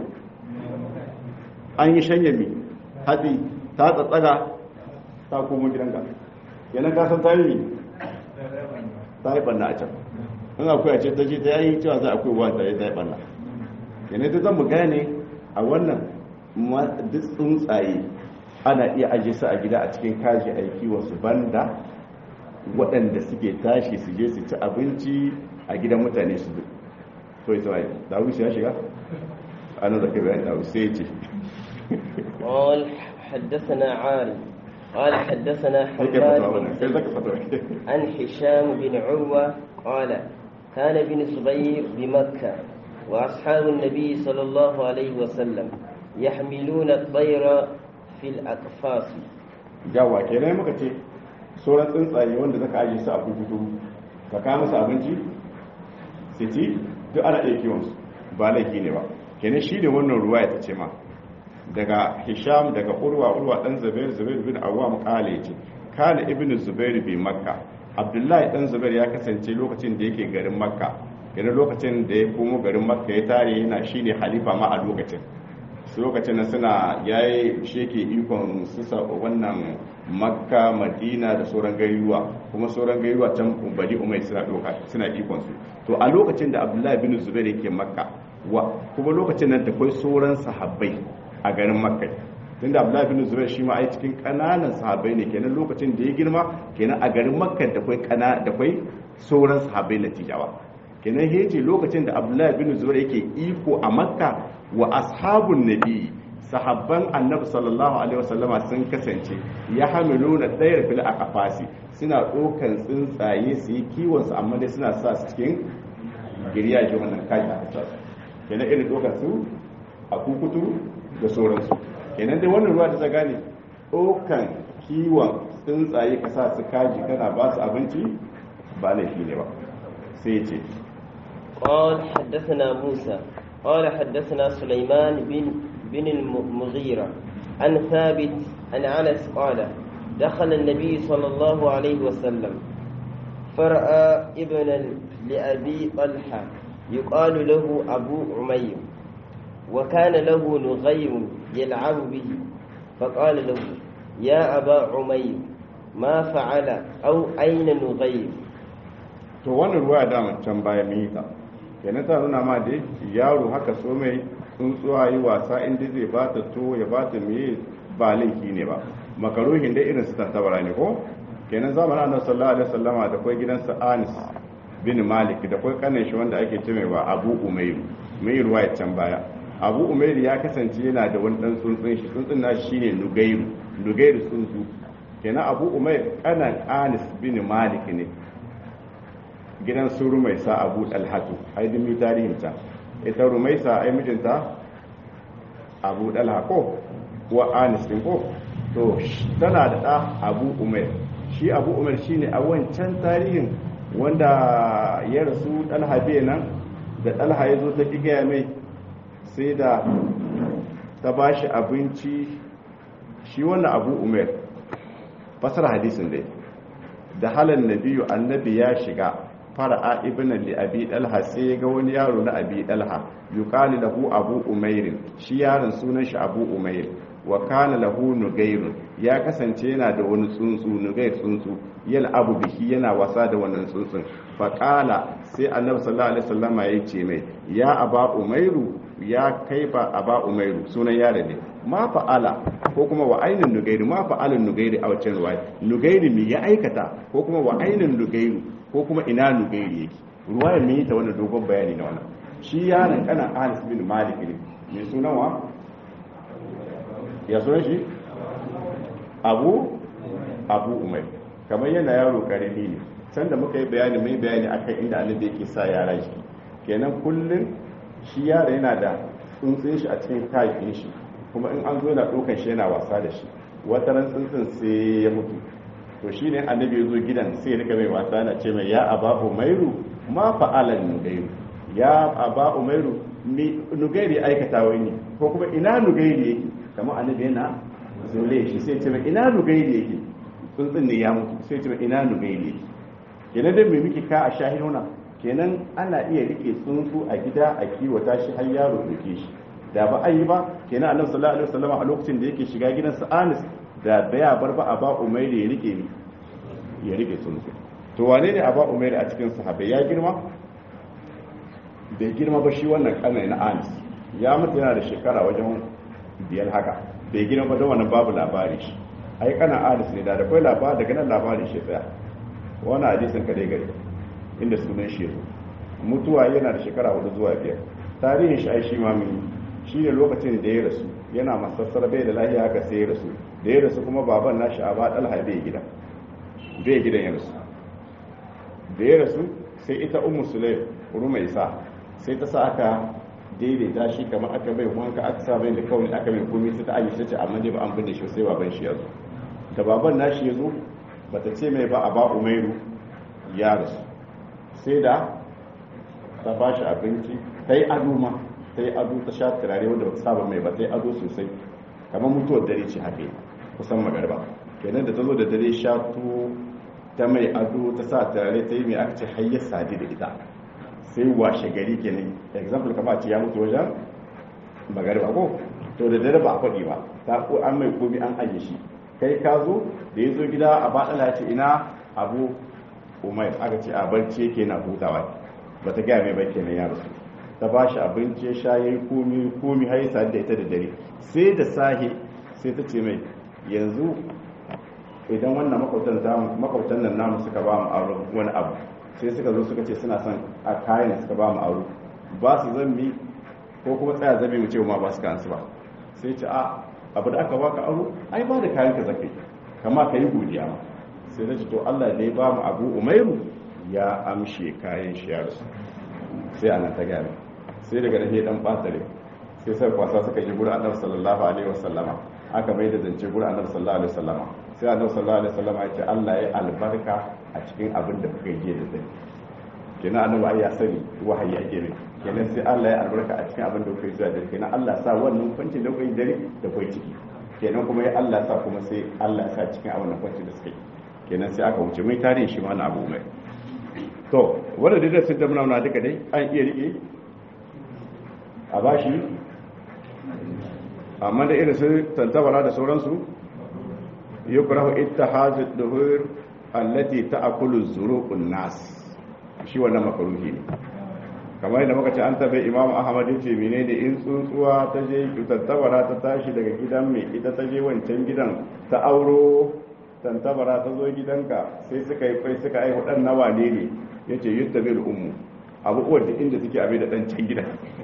an yi shanya mi hatsi ta tsatsaga ta komo gidan ka yana ka san ta yi ta yi banna a can in akwai a ce ta je ta yi cewa za a akwai wa ta yi ta yi banna yana ta zan mu gane a wannan duk tsuntsaye ana iya ajiye su a gida a cikin kaji aiki wasu banda waɗanda suke tashi su je su ci abinci a gidan mutane su duk to ita wai dawus ya shiga ana da kai bayan dawus sai ce قال حدثنا عاري قال حدثنا حماد بن عن هشام بن عروة قال كان بن صغير بمكة وأصحاب النبي صلى الله عليه وسلم يحملون الطير في الأقفاص jawa kenan muka ce sauran tsuntsaye wanda zaka aje su a kukutu ka kama su abinci su ci duk ana iya kiwon su ba laifi ne ba kenan shi ne wannan ruwa ya ce ma daga hisham daga urwa urwa dan zubair zubair bin awwam kale ce kana ibnu zubair bi makka abdullahi dan zubair ya kasance lokacin da yake garin makka kenan lokacin da ya komo garin makka ya tare yana shine halifa ma a lokacin su lokacin nan suna yayi sheke ikon susa wannan makka madina da sauran gayuwa kuma sauran gayuwa can bari umai suna doka suna ikon su to a lokacin da abdullahi bin zubair yake makka wa kuma lokacin nan da kai sauran sahabbai a garin makka tunda abdullahi bin zubair shi ma ai cikin kananan sahabbai ne kenan lokacin da ya girma kenan a garin makka da kai kana da kai sauran sahabbai latijawa kenan hece lokacin da abdullahi bin zubair yake iko a makka wa ashabun nabi sahabban annabi sallallahu alaihi wasallama sun kasance ya hamiluna tsayar fil aqfasi suna dokan tsuntsaye su yi kiwon su amma dai suna sa su cikin giryaje wannan kaji aka sa kenan irin dokan su a kukutu da sauransu kenan dai wannan ruwa da ta gane dokan kiwon tsuntsaye ka sa su kaji kana ba su abinci ba laifi ne ba sai ce قال حدثنا موسى قال حدثنا سليمان بن بن المغيرة عن ثابت عن أنس قال دخل النبي صلى الله عليه وسلم فرأى ابنا لأبي طلحة يقال له أبو عمير وكان له نغير يلعب به فقال له يا أبا عمير ما فعل أو أين نغير to wannan ruwa da can baya mun yi ta kenan ta nuna ma dai yaro haka so mai tsuntsuwa yi wasa inda zai ba ta to ya ba ta miye ba laifi ne ba makaruhin dai irin su tantabara ne ko kenan zamanin annabi sallallahu alaihi wasallama da kai gidansa Anis bin Malik da kai kanin shi wanda ake cewa Abu Umayr mai ruwa ya can baya Abu Umayr ya kasance yana da wani dan tsuntsun shi tsuntsun na shine Nugairu Nugairu tsuntsu kenan Abu Umayr kanan Anis bin Malik ne gidan su Rumaisa Abu Dalhatu ai dimi tarihin ta ita Rumaisa ai mijinta Abu Dalha ko wa Anis din ko to tana da ɗa Abu Umayr shi abu umar shi ne a wancan tarihin wanda ya rasu ɗalha bai nan da ɗalha ya zo ta gaya mai sai da ta ba shi abinci shi wannan abu umar fasar hadisin dai da halar nabiyu annabi ya shiga fara'a ibn li abi dalha sai ya ga wani yaro na abi dalha yuqalu lahu abu umairin shi yaron sunan shi abu umair wa kana lahu nugairun ya kasance yana da wani tsuntsu nugair tsuntsu yal abu bihi yana wasa da wannan tsuntsun fa qala sai annabi sallallahu alaihi wasallama ya ce mai ya aba umairu ya kai ba aba umairu sunan yaro ne ma fa'ala ko kuma wa ainin nugairi ma fa'alin nugairi a wacce ruwaya nugairi me ya aikata ko kuma wa ainin nugairu ko kuma ina nugairi yake ruwayar me ta wannan dogon bayani na wannan shi yaron kana Anas bin Malik ne mai sunan wa ya sunan shi abu abu umar kamar yana yaro karami ne sanda muka yi bayani mai bayani akan inda annabi yake sa yara shi kenan kullum shi yara yana da tsuntsun shi a cikin kayakin shi kuma in an zo yana ɗaukan shi yana wasa da shi wata ran tsuntsun sai ya mutu to shi ne annabi ya zo gidan sai rika mai wasa na ce mai ya aba umairu ma fa'alan nugairu ya aba umairu nugairi aikata wani ko kuma ina nugairi yake kamar annabi yana zole shi sai ce mai ina nugairi yake tsuntsun ne ya mutu sai ce mai ina nugairi yake kenan dai mai miki ka a shahiruna kenan ana iya rike tsuntsu a gida a kiwata shi har yaro rike shi da ba a yi ba kenan annabi sallallahu alaihi wasallam a lokacin da yake shiga gidan sa Anis da baya bar ba a ba Umairi ya rike ni ya rike tsuntsu to wane ne a ba Umairi a cikin sahabbai ya girma bai girma ba shi wannan kanai na Anis ya mutu yana da shekara wajen biyar haka bai girma ba don wannan babu labari shi ai kana Anis ne da da kai labari daga nan labarin shi tsaya wannan hadisin kadai gari inda sunan shi yazo mutuwa yana da shekara hudu zuwa biyar tarihin shi ai shi ma mun shi ne lokacin da ya rasu yana masassar bai da lahiya haka sai ya rasu da ya rasu kuma baban nashi a ba dalha bai gida bai gidan ya rasu da ya rasu sai ita ummu sulaim rumaisa sai ta sa aka daidaita shi kamar aka bai wanka aka sa bai da kawai aka bai komai sai ta aji ta ce amma dai ba an binne shi sai baban shi ya zo da baban nashi ya zo bata ce mai ba a ba umairu ya rasu sai da ta ba shi abinci ta yi ado ma ta yi ado ta sha turare wanda ba ta saba mai ba ta yi ado sosai kamar mutuwar dare ce haka kusan magarba kenan da ta zo da dare sha to ta mai ado ta sa turare ta yi mai aka ce hayyar sadi da ita sai washe gari kenan example kama ce ya mutu wajen magarba ko to da dare ba a faɗi ba ta ko an mai komi an ajiye shi kai ka zo da ya zo gida a baɗala ya ce ina abu umar aka ce a barci yake na hutawa ba ta gaya mai ba kenan ya rasu ta ba shi abinci ya sha ya yi komi komi har yi da ita da dare sai da sahi sai ta ce mai yanzu idan wannan makwabtan nan namu suka ba mu aro wani abu sai suka zo suka ce suna son a kayan suka ba mu aro ba su zambi ko kuma tsaya zabe mu ce ma ba su kansu ba sai ce a abu da aka baka aro ai ba da kayan ka zakai kama ka yi godiya ma sai ta ce to Allah ne ba mu abu umairu ya amshe kayan shi ya rasu sai anan ta gane sai daga nan dan batare sai sai kwasa suka ji gurin annabi sallallahu alaihi wasallama aka mai da zance gurin annabi sallallahu alaihi wasallama sai annabi sallallahu alaihi wasallama ya ce Allah ya albarka a cikin abin da kuka yi da zai kenan annabi ai ya sani wahayi ake mai kenan sai Allah ya albarka a cikin abin da kuka yi zuwa dare kenan Allah sa wannan kwancin da kuka yi dare da kuka ciki kenan kuma ya Allah sa kuma sai Allah ya sa cikin abin da kwancin da suka yi kenan sai aka wuce mai tarihin shi ma na abu mai to wanda da sun damna na duka dai an iya rike a bashi amma da irin su tantabara da sauransu yukrahu ittihadu duhur allati ta'kulu zuruqun nas shi wannan makaruhi ne kamar yadda muka ce an tabe imam ahmad ya ce menene in tsuntsuwa ta je tattabara ta tashi daga gidan mai ita ta je wancan gidan ta auro tantabara ta zo gidanka sai suka yi kai suka aihu dan nawa ne ne yace yuttabil ummu abu uwar da inda suke abe da dan can gidan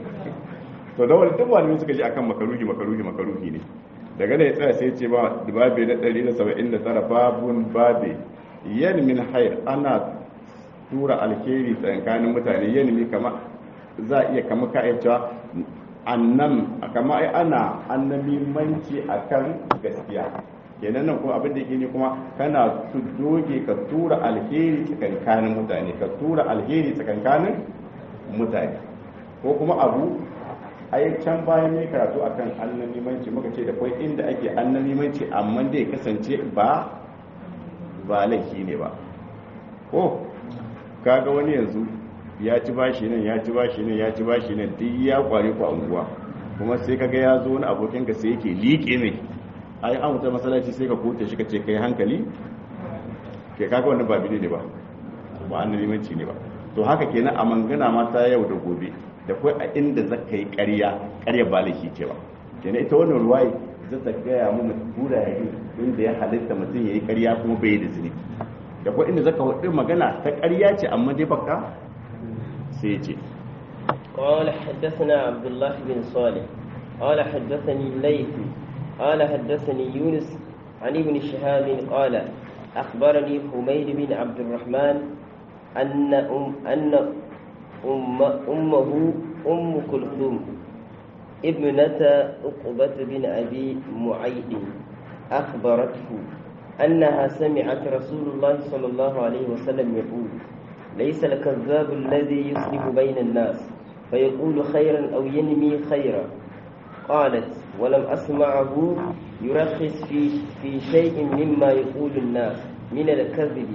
to da wani duk wani suka ji akan makaruhi makaruhi makaruhi ne daga da ya tsaya sai ce ba babe na 179 babun babe yan min hayr ana tura alkhairi tsakanin mutane yan mi kama za iya kama ka cewa annam kama ai ana annamimanci akan gaskiya kenan nan kuma abin da yake ne kuma kana su doge ka tura alheri tsakankanin mutane ka tura alheri tsakankanin mutane ko kuma abu ai can bayan ne karatu akan annamimanci muka ce da kwai inda ake annamimanci amma dai kasance ba ba laifi ne ba ko kaga wani yanzu ya ci bashi nan ya ci bashi nan ya ci bashi nan duk ya kware ku unguwa kuma sai kaga ya zo wani abokin ka sai yake liƙe mai ai an wuta masallaci sai ka kote shi ka ce kai hankali ke kaga wannan ba bide ne ba ba annamimanci ne ba to haka kenan a mangana ma ta yau da gobe da kai a inda zaka yi ƙarya ƙarya ba laifi ce ba kenan ita wannan ruwaye za ta gaya mu tura ya yi inda ya halitta mutum ya yi ƙarya kuma bai da zunubi da kai inda zaka hudu magana ta ƙarya ce amma dai baka sai ya ce قال حدثنا عبد الله بن صالح قال حدثني الليث قال حدثني يونس عن ابن شهاب قال أخبرني حميد بن عبد الرحمن أن أم أن أم أمه أم كلثوم ابنة عقبة بن أبي معيد أخبرته أنها سمعت رسول الله صلى الله عليه وسلم يقول ليس الكذاب الذي يصلح بين الناس فيقول خيرا أو ينمي خيرا قالت ولم أسمعه يرخص في في شيء مما يقول الناس من الكذب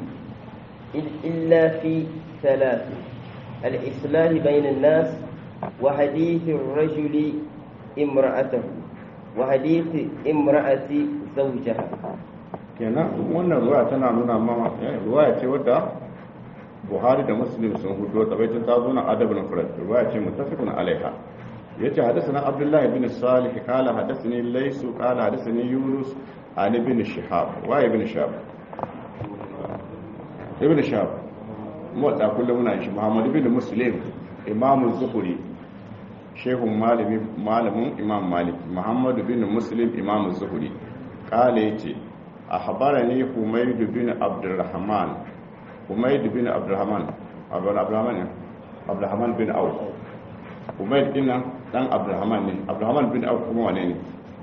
إلا في ثلاث الإصلاح بين الناس وحديث الرجل امرأته وحديث امرأة زوجها kenan wannan ruwa tana nuna mama ruwa ce wadda buhari da muslim sun hudu ta baitin ta zo na adabul mufrad ruwa ce muttafiqun alaiha yace hadathana abdullahi bin salih qala hadathani laysu qala hadathani yunus an ibn shihab wa ibn shihab ibn shihab mu da kullum muna shi muhammad ibn muslim imam zuhri shehun malami malamin imam malik muhammad bin muslim imam zuhri qala yace أخبرني حميد بن عبد الرحمن حميد بن عبد الرحمن عبد الرحمن عبد الرحمن بن عوف حميد بن دان عبد الرحمن ne عبد الرحمن bin Auf kuma wane ne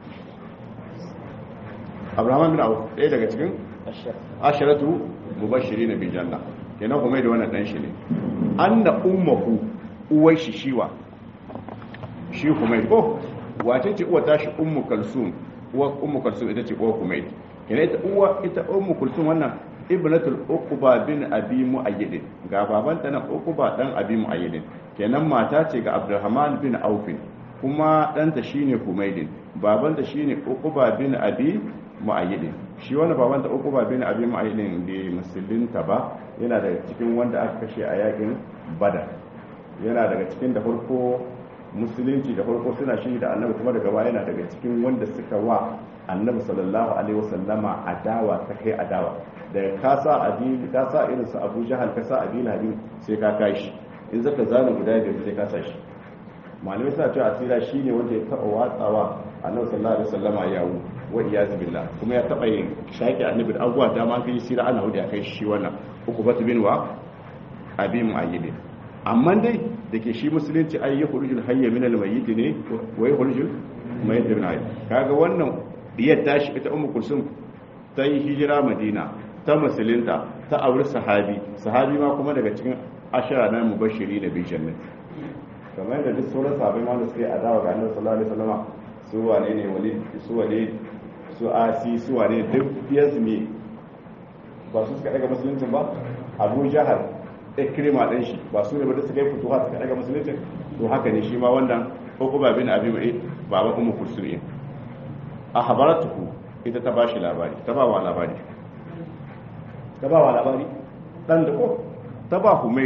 عبد الرحمن bin Auf ɗaya daga cikin asharatu mubashirin bil janna kenan Humayd wannan dan shi ne anna ummuhu uwai shi shiwa shi Humayd ko wace ce uwa tashi ummu kalsum uwa ummu kalsum ita ce uwa Humayd kenan ita uwa ita ummu kulsum wannan ibnatul uqba bin abi muayyid ga babanta nan uqba dan abi muayyid kenan mata ce ga abdurrahman bin auf kuma danta shine humaydin babanta shine uqba bin abi muayyid shi wannan babanta uqba bin abi muayyid da musulunta ba yana daga cikin wanda aka kashe a yakin badar yana daga cikin da farko musulunci da farko suna shi da annabi kuma daga baya yana daga cikin wanda suka wa annabi sallallahu alaihi wasallama adawa ta kai adawa da ka sa abi ka sa irin su Abu Jahal ka sa Abi Lahab sai ka kashi in zaka zana guda da sai ka sa shi malamai suna cewa asira shine wanda ya taba watsawa annabi sallallahu alaihi wasallama yawo wa iyaz billah kuma ya taba yin shaki annabi da abuwa da ma kai sira ana hudu ya kai shi wannan uku batu bin wa abi mu'ayyid amma dai da ke shi musulunci ai ya khurujul hayya min al-mayyit ne wa ya khurujul mayyit min hayy kaga wannan diyar tashi ita ummu kulsum ta yi hijira madina ta musulunta ta auri sahabi sahabi ma kuma daga cikin ashara na mubashiri da bi jannat kamar da duk sauran sahabbai ma da suka yi adawa ga annabi sallallahu alaihi wasallam su wane ne wali su wane su asi su wane duk biyansu ne ba su suka daga musuluncin ba abu jahal ikrima din shi ba su ne ba da suka yi fituwa suka daga musuluncin to haka ne shi ma wannan hukuma bin abi mai baba ummu kulsum a habaratuhu ita ta bashi labari ta ba wa labari ta ba wa labari dan da ko ta ba humaidu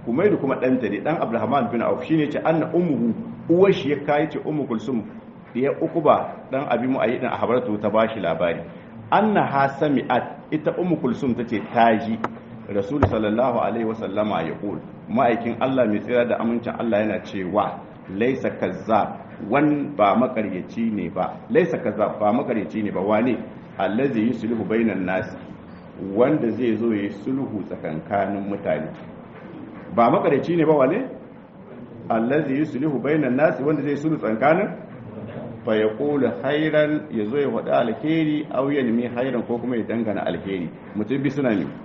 Humairu kuma ɗanta ne ɗan Abdulrahman bin Auf shine ce anna ummuhu uwar shi ya kai ce ummu kulsum ya uku ba dan abi mu ayi dan ahbaratu ta bashi labari anna ha sami'at ita ummu kulsum tace taji rasul sallallahu alaihi wasallama ya qul ma'aikin Allah mai tsira da amincin Allah yana cewa laisa kazzab wan ba makaryaci ne ba laisa kazzab ba makaryaci ne ba wane allazi yuslihu bainan nas wanda zai zo yayi sulhu tsakankanin mutane ba makaryaci ne ba wane allazi yuslihu bainan nas wanda zai sulhu tsakankanin fa yaqulu khairan yazo ya wada alheri aw yalmi khairan ko kuma ya dangana alheri mutum bi suna ne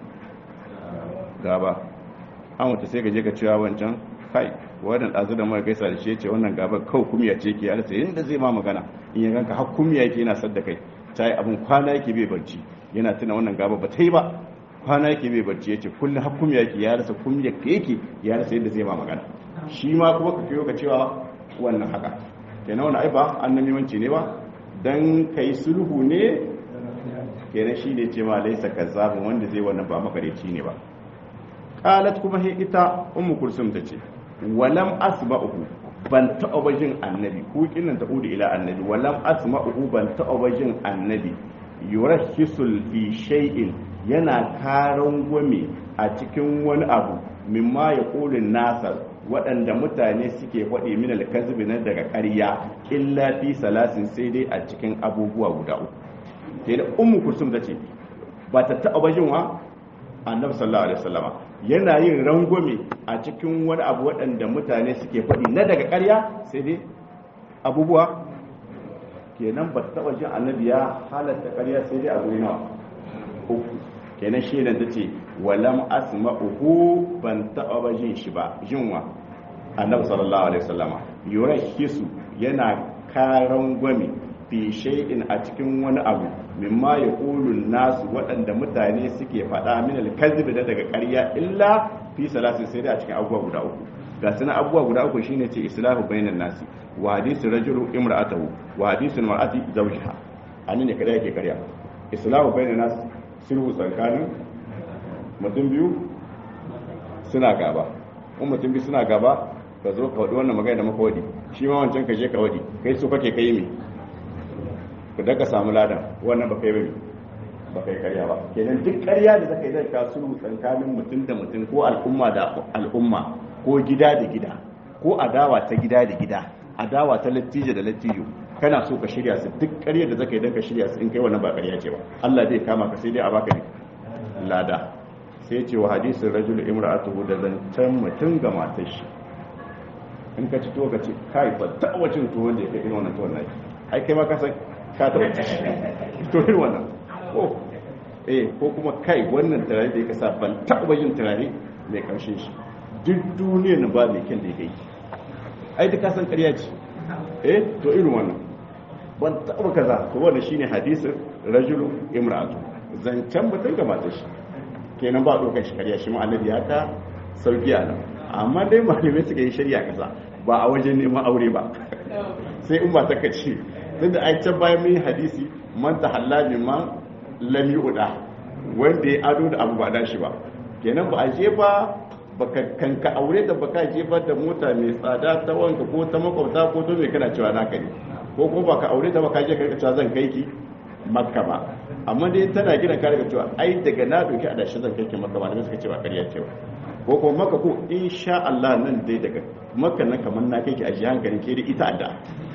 gaba an wata sai ka je ka cewa wancan kai wannan ɗazu da mara gaisa da shi ce wannan gaba kawai kumiya ce ke alasa yadda zai ma magana in ya ganka har kumiya yake yana sadda kai ta yi abin kwana yake bai barci yana tuna wannan gaba ba ta yi ba kwana yake bai barci ya ce kullum har kumiya yake ya rasa kumiya ka yake ya rasa yadda zai ma magana shi ma kuma ka kiyo ka cewa wannan haka kenan wani ai ba an namimanci ne ba dan kai sulhu ne kenan shi ne ce ma laisa kazzabun wanda zai wannan ba makareci ne ba qalat kuma he ita ummu kulsum tace walam asma'uhu ban taɓa jin annabi ko kinan ta udu ila annabi walam asma'uhu ban taɓa jin annabi yurahisul fi shay'in yana karan gwame a cikin wani abu mimma ya kulin nasar waɗanda mutane suke faɗi min alkazibi na daga ƙarya illa fi salasin sai dai a cikin abubuwa guda uku sai da ummu kulsum tace ba ta taɓa jin wa annabi sallallahu alaihi wasallama yana yin rangwame a cikin wani abu waɗanda mutane suke faɗi na daga ƙarya sai dai abubuwa kenan ba ta taɓa jin annabi ya halatta ƙarya sai dai abu nawa uku kenan shi da ce walam asma'uhu ban taɓa ba jin shi ba jinwa annabi sallallahu alaihi wasallama yurahisu yana karan gwami fi shay'in a cikin wani abu mimma ya ƙulun nasu waɗanda mutane suke faɗa min alkazibi da daga ƙarya illa fi salasin sai dai a cikin abubuwa guda uku ga suna abubuwa guda uku shine ce islahu bainan nasi wa hadisu rajulu imra'atahu wa hadisu mar'ati zawjiha anan ne kada yake ƙarya islahu bainan nasi sulhu tsakanin mutum biyu suna gaba in mutum biyu suna gaba ka zo ka wadi wannan magana da maka wadi shi ma wancan ka je ka wadi kai so kake kai me ku daga samu ladan wannan ba kai bane ba kai karya ba kenan duk karya da zaka yi zai ka sulhu tsakanin mutum da mutum ko al'umma da al'umma ko gida da gida ko adawa ta gida da gida adawa ta lattijo da lattijo kana so ka shirya su duk karya da zaka yi dan ka shirya su in kai wannan ba karya ce ba Allah zai kama ka sai dai a baka ne lada sai ce wa hadisin rajul imra'atuhu da zancen mutum ga matar shi in ka ci to ka ce kai ba ta wacin tuwon da ya kai irin wannan tuwon naki ai kai ma ka san ka taɓa ci to irin wannan ko eh ko kuma kai wannan turare da ya kasa ban taɓa yin turare mai ƙarshen shi duk duniya na ba mai kyan da ya kai ai duk kasan ƙarya ce eh to irin wannan ban taɓa kaza to wannan shine hadisin rajulu imra'atu zancen mutum ga matar shi kenan ba ɗaukar shi ƙarya shi ma'anar ya ka sauki a nan amma dai malamai suka yi shari'a kasa ba a wajen neman aure ba sai in ba ta kace duk da ai can bayan mun yi hadisi man ta halali man lam yu'da wanda ya ado da abu ba da shi ba kenan ba a je ba baka kanka aure da baka je ba da mota mai tsada ta wanka ko ta makwabta ko to mai kana cewa naka ne ko kuma baka aure da baka je ka cewa zan kai ki makka ba amma dai tana gina ka daga cewa ai daga na doki a dashi zan kai ki makka ba da suka cewa ƙarya ce ba ko kuma maka ko insha Allah nan dai daga makka nan kamar na kai ki a ji hankali ke da ita adda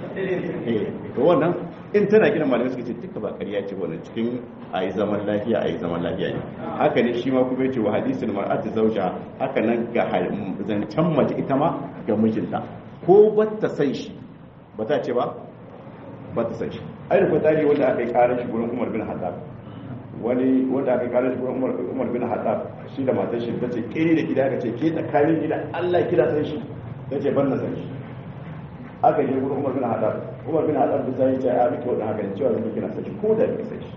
eh to wannan in tana gina malamai suka ce duka ba ƙarya ce wannan cikin a yi zaman lafiya a yi zaman lafiya ne haka ne shi ma kuma yace wa hadisin mar'atu zauja haka nan ga zancen mace ita ma ga mijinta ko ba ta san shi ba ta ce ba ba ta san shi ai da kwatari wanda aka yi karar shi gurin Umar bin Hattab wani wanda aka yi karar shi gurin Umar Umar bin Hattab shi da matar shi ta ce ke da gida ka ce ke tsakanin gida Allah kira san shi ta ce ban na san shi aka je gurin Umar bin Hattab Umar bin Hattab bisa ya ce a miki wannan haka cewa zan kina san shi ko da kike san shi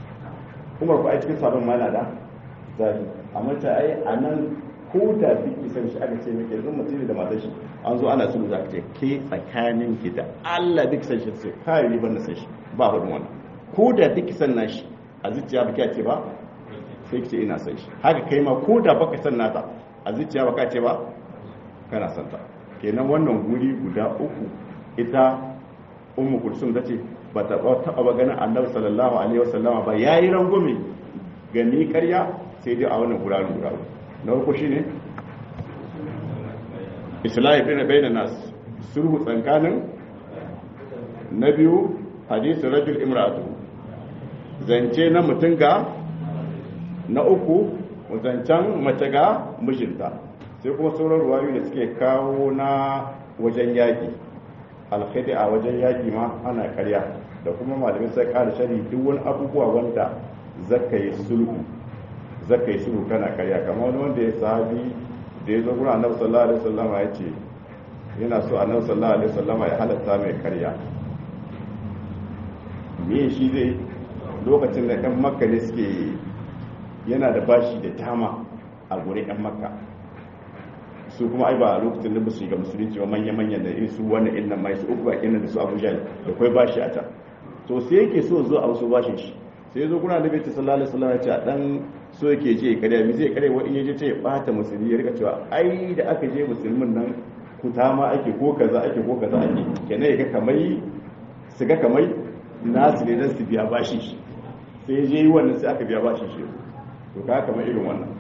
Umar ko ai cikin sabon mana da zafi amma ta ai anan ko da biki san shi aka ce miki yanzu mutum da matar shi an zo ana sulhu za ka ce ke tsakanin ki da Allah duk san shi sai kai ni ban na san shi ba hudun wannan ko da duk san na shi a zuciya baki ce ba sai ki ce ina san shi haka kai ma ko da baka san nata a zuciya ba ka ce ba kana santa kenan wannan guri guda uku ita ummu kulsum tace ba ta taba ba ganin annabi sallallahu alaihi wasallama ba yayi rangume ga ni ƙarya sai dai a wannan guraren guda uku na farko shine islahi bin bainan nas sulhu tsakanin na biyu hadisi rajul imra'atu zance na mutum ga na uku zancen mace ga mijinta sai kuma sauran ruwayu da suke kawo na wajen yaki alkhidi a wajen yaki ma ana karya da kuma malamin sai kara shari duk wani abubuwa wanda zaka yi sulhu zaka yi sulhu kana karya kamar wani wanda ya sahabi da ya zo gurin annabi sallallahu alaihi wasallam ya ce yana so annabi sallallahu alaihi wasallam ya halatta mai karya me shi zai lokacin da ɗan makka ne suke yana da bashi da tama a gurin ɗan makka su kuma ai ba a lokacin da su ga musulunci ba manya-manyan da irin su wannan inna mai su uku bakin da su abuja da kai bashi a can to sai yake so zo a wasu bashin shi sai zo kuna da bai sallallahu alaihi wasallam ya ce a dan so yake je kare mi zai kare wani yaje ce ya bata musulmi ya rika cewa ai da aka je musulmin nan kutama ake ko kaza ake ko kaza ake kenan ya ga kamai su ga kamai nasu ne don su biya bashi shi sai je yi wannan sai aka biya bashi shi to ka kamar irin wannan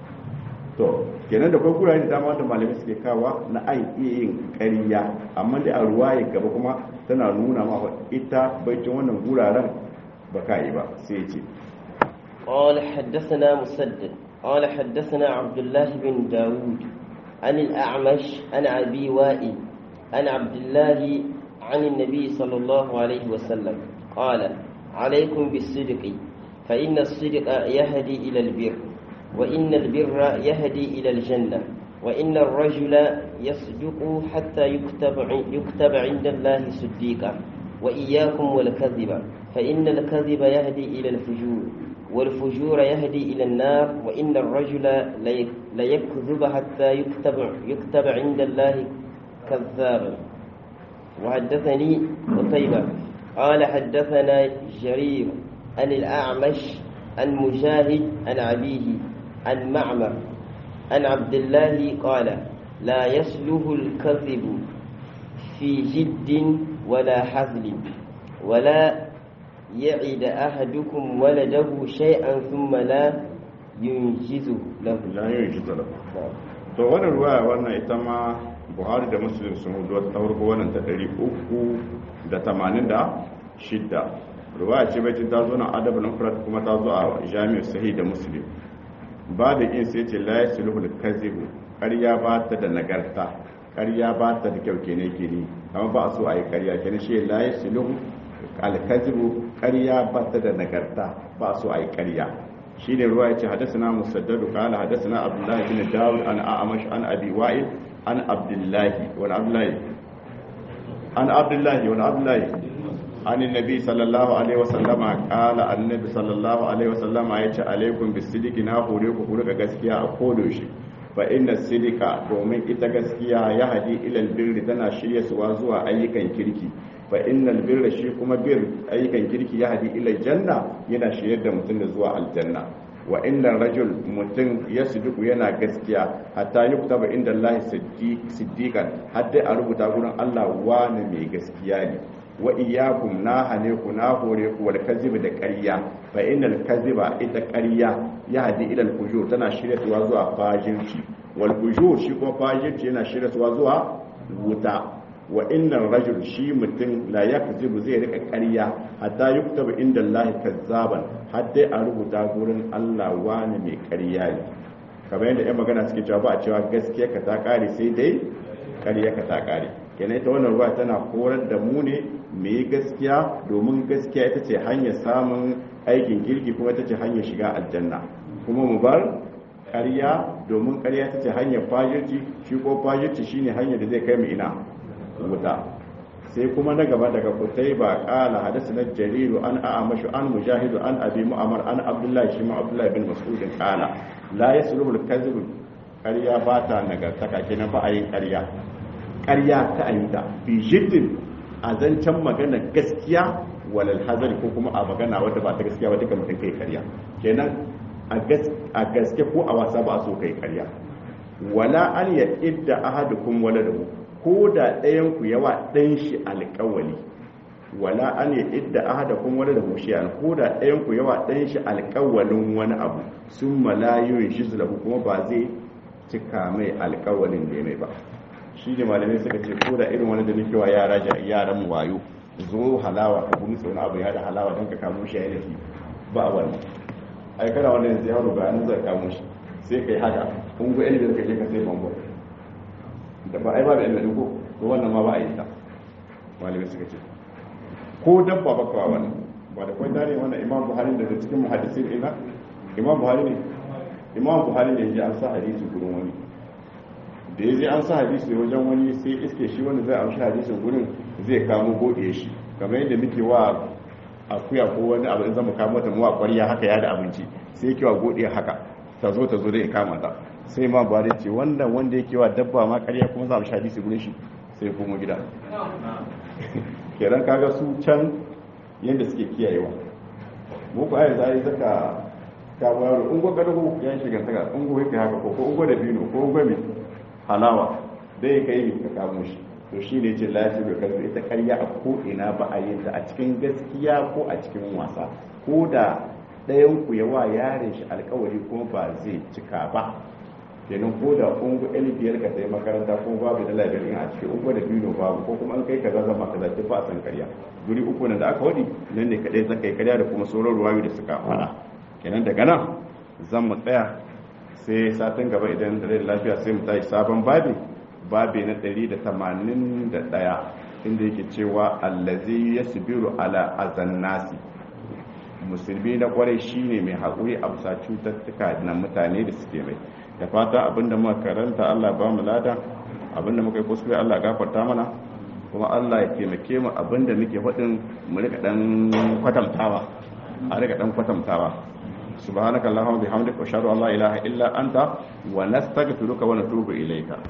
to kenan da kai kura da dama da malamai suke kawa na ai iya yin ƙarya amma dai a ruwaye gaba kuma tana nuna ma ita baicin wannan guraren ba ka yi ba sai ya ce قال حدثنا مسدد قال حدثنا عبد الله بن داود عن الأعمش عن أبي وائل عن عبد الله عن النبي صلى الله عليه وسلم قال عليكم بالصدق فإن الصدق يهدي إلى البر وإن البر يهدي إلى الجنة وإن الرجل يصدق حتى يكتب يكتب عند الله صديقا وإياكم والكذب فإن الكذب يهدي إلى الفجور والفجور يهدي إلى النار وإن الرجل ليكذب حتى يكتب يكتب عند الله كذابا وحدثني قتيبة قال حدثنا جرير عن الأعمش عن مجاهد عن أبيه عن معمر عن عبد الله قال لا يسله الكذب في جد ولا حزل ولا يعد أحدكم ولده شيئا ثم لا ينجزه له la yunjizu lahu to wannan ruwaya wannan ita ma buhari da muslim sun hudu wata tawarko wannan ta ɗari uku da tamanin da shidda ruwaya ce baitin ta zo na adab na furat kuma ta zo a jami'ar sahih da muslim ba da in sai ce la yasluhul kazibu ƙarya ba ta da nagarta ƙarya ba ta da kyau kene kene amma ba a so a yi ƙarya kene shi la yasluhu alkazibu ƙarya ba ta da nagarta ba a so a yi ƙarya shi ne ruwa ya ce hadasana musaddadu kala hadasana abdullahi bin dawud an a'amash an abi wa'il an abdullahi wani abdullahi an abdullahi wani abdullahi an nabi sallallahu alaihi wasallama kala annabi sallallahu alaihi wasallama ya ce alaikum bisidiki na hore ku ku rika gaskiya a kodo shi fa inna sidika domin ita gaskiya ya hadi ilal birri tana shirya suwa zuwa ayyukan kirki fa innal birra shi kuma bir ayyukan kirki ya hadi ilal janna yana shiryar da mutum da zuwa aljanna wa innal rajul mutum ya sidiku yana gaskiya hatta yuktaba inda Allah siddiqan hadda a rubuta gurin Allah wani mai gaskiya ne wa iyyakum na hane ku na hore ku wal kadhib da ƙarya fa innal kadhiba ita ƙarya ya hadi ila al fujur tana shiryatuwa zuwa fajirci wal fujur shi kuma fajirci yana shiryatuwa zuwa wuta wa innal rajul shi mutum la yakzibu zai rika ƙarya hatta yuktaba inda Allah kazzaban hadda a rubuta gurin Allah wani mai ƙarya ne kamar yadda yan magana suke cewa ba a cewa gaskiya ka ta ƙare sai dai ƙarya ka ta ƙare kenan ita wannan ruwa tana horar da mu ne mai gaskiya domin gaskiya ita ce hanyar samun aikin kirki kuma ita ce hanyar shiga aljanna kuma mu bar ƙarya domin ƙarya ita ce hanyar fajirci shi ko fajirci shine hanyar da zai kai mu ina wuta sai kuma na gaba daga kutai ba kala hadasa na jariru an a'amashu an mujahidu an abi mu'amar an abdullahi shi ma abdullahi bin mas'udin kala la yasluhul kadhib ƙarya ba ta nagartaka kenan ba a yin ƙarya ƙarya ta ayyuta fi jiddin a zancen magana gaskiya walal hazari ko kuma a magana wadda ba ta gaskiya ba duka mutum kai ƙarya kenan a gaske ko a wasa ba a so kai ƙarya wala an ya idda ahadukum waladahu ko da ɗayan ku yawa ɗan shi alƙawali wala an ya idda ahadakum waladahu shay'an ko da ɗayan ku yawa ɗan shi alƙawalin wani abu sun malayun shi lahu kuma ba zai cika mai alƙawalin da ya mai ba shi ne malamai suka ce ko da irin wani da nake wa yara yaran mu wayo zo halawa ka gumi wani abu ya da halawa don ka kamo shi ya yi ba wani ai kana wani yanzu yaro ga nan zai kamo shi sai kai haka kun ga ilimin ka je ka sai bambo da ba ai ba da ilimin ko to wannan ma ba a yi ta malamai suka ce ko dabba ba kawa wannan ba da kwai tare wannan imam buhari daga cikin muhaddisin ina imam buhari ne imam buhari ne ya an sa hadisi gurin wani da ya je an sa hadisi wajen wani sai iske shi wanda zai amshi hadisin gurin zai kamo gode shi kamar yadda muke wa akuya ko wani abu in zama kamo ta muwa kwariya haka ya da abinci sai yake wa gode haka ta zo ta zo da ya kama ta sai ma ba ce wanda wanda yake wa dabba ma ƙarya kuma za a amshi hadisi gurin shi sai ya komo gida kenan kaga su can yadda suke kiyayewa mu ku ayi zai zaka ka bayar ungo gado ya shiga saka ungo yake haka ko ko ungo da bino ko ungo mai halawa dai ka yi ka kamo shi to shi ne ce lafi da karfi ita karya a ko'ina ba a yin ta a cikin gaskiya ko a cikin wasa ko da ɗayan ku yawa yare shi alkawari kuma ba zai cika ba kenan ko da ungu ɗan biyar ka sai makaranta ko babu da labarin a cikin ungu da bino babu ko kuma an kai kaza zama kaza duk ba a san karya guri uku nan da aka waɗi nan ne kaɗai zaka yi karya da kuma sauran ruwayoyi da suka faɗa kenan daga nan zan mu tsaya sai satin gaba idan da rai lafiya sai mu tashi sabon babi babi na 181 inda yake cewa allazi yasbiru ala azannasi musulmi na kwarai shine mai haƙuri a bisa cututtuka na mutane da suke mai da fata abinda muka karanta Allah ba mu lada abinda muka yi kuskure Allah gafarta mana kuma Allah ya taimake mu abinda muke faɗin mu rika dan kwatantawa a rika dan kwatantawa سبحانك اللهم وبحمدك واشهد ان لا اله الا انت ونستغفرك ونتوب اليك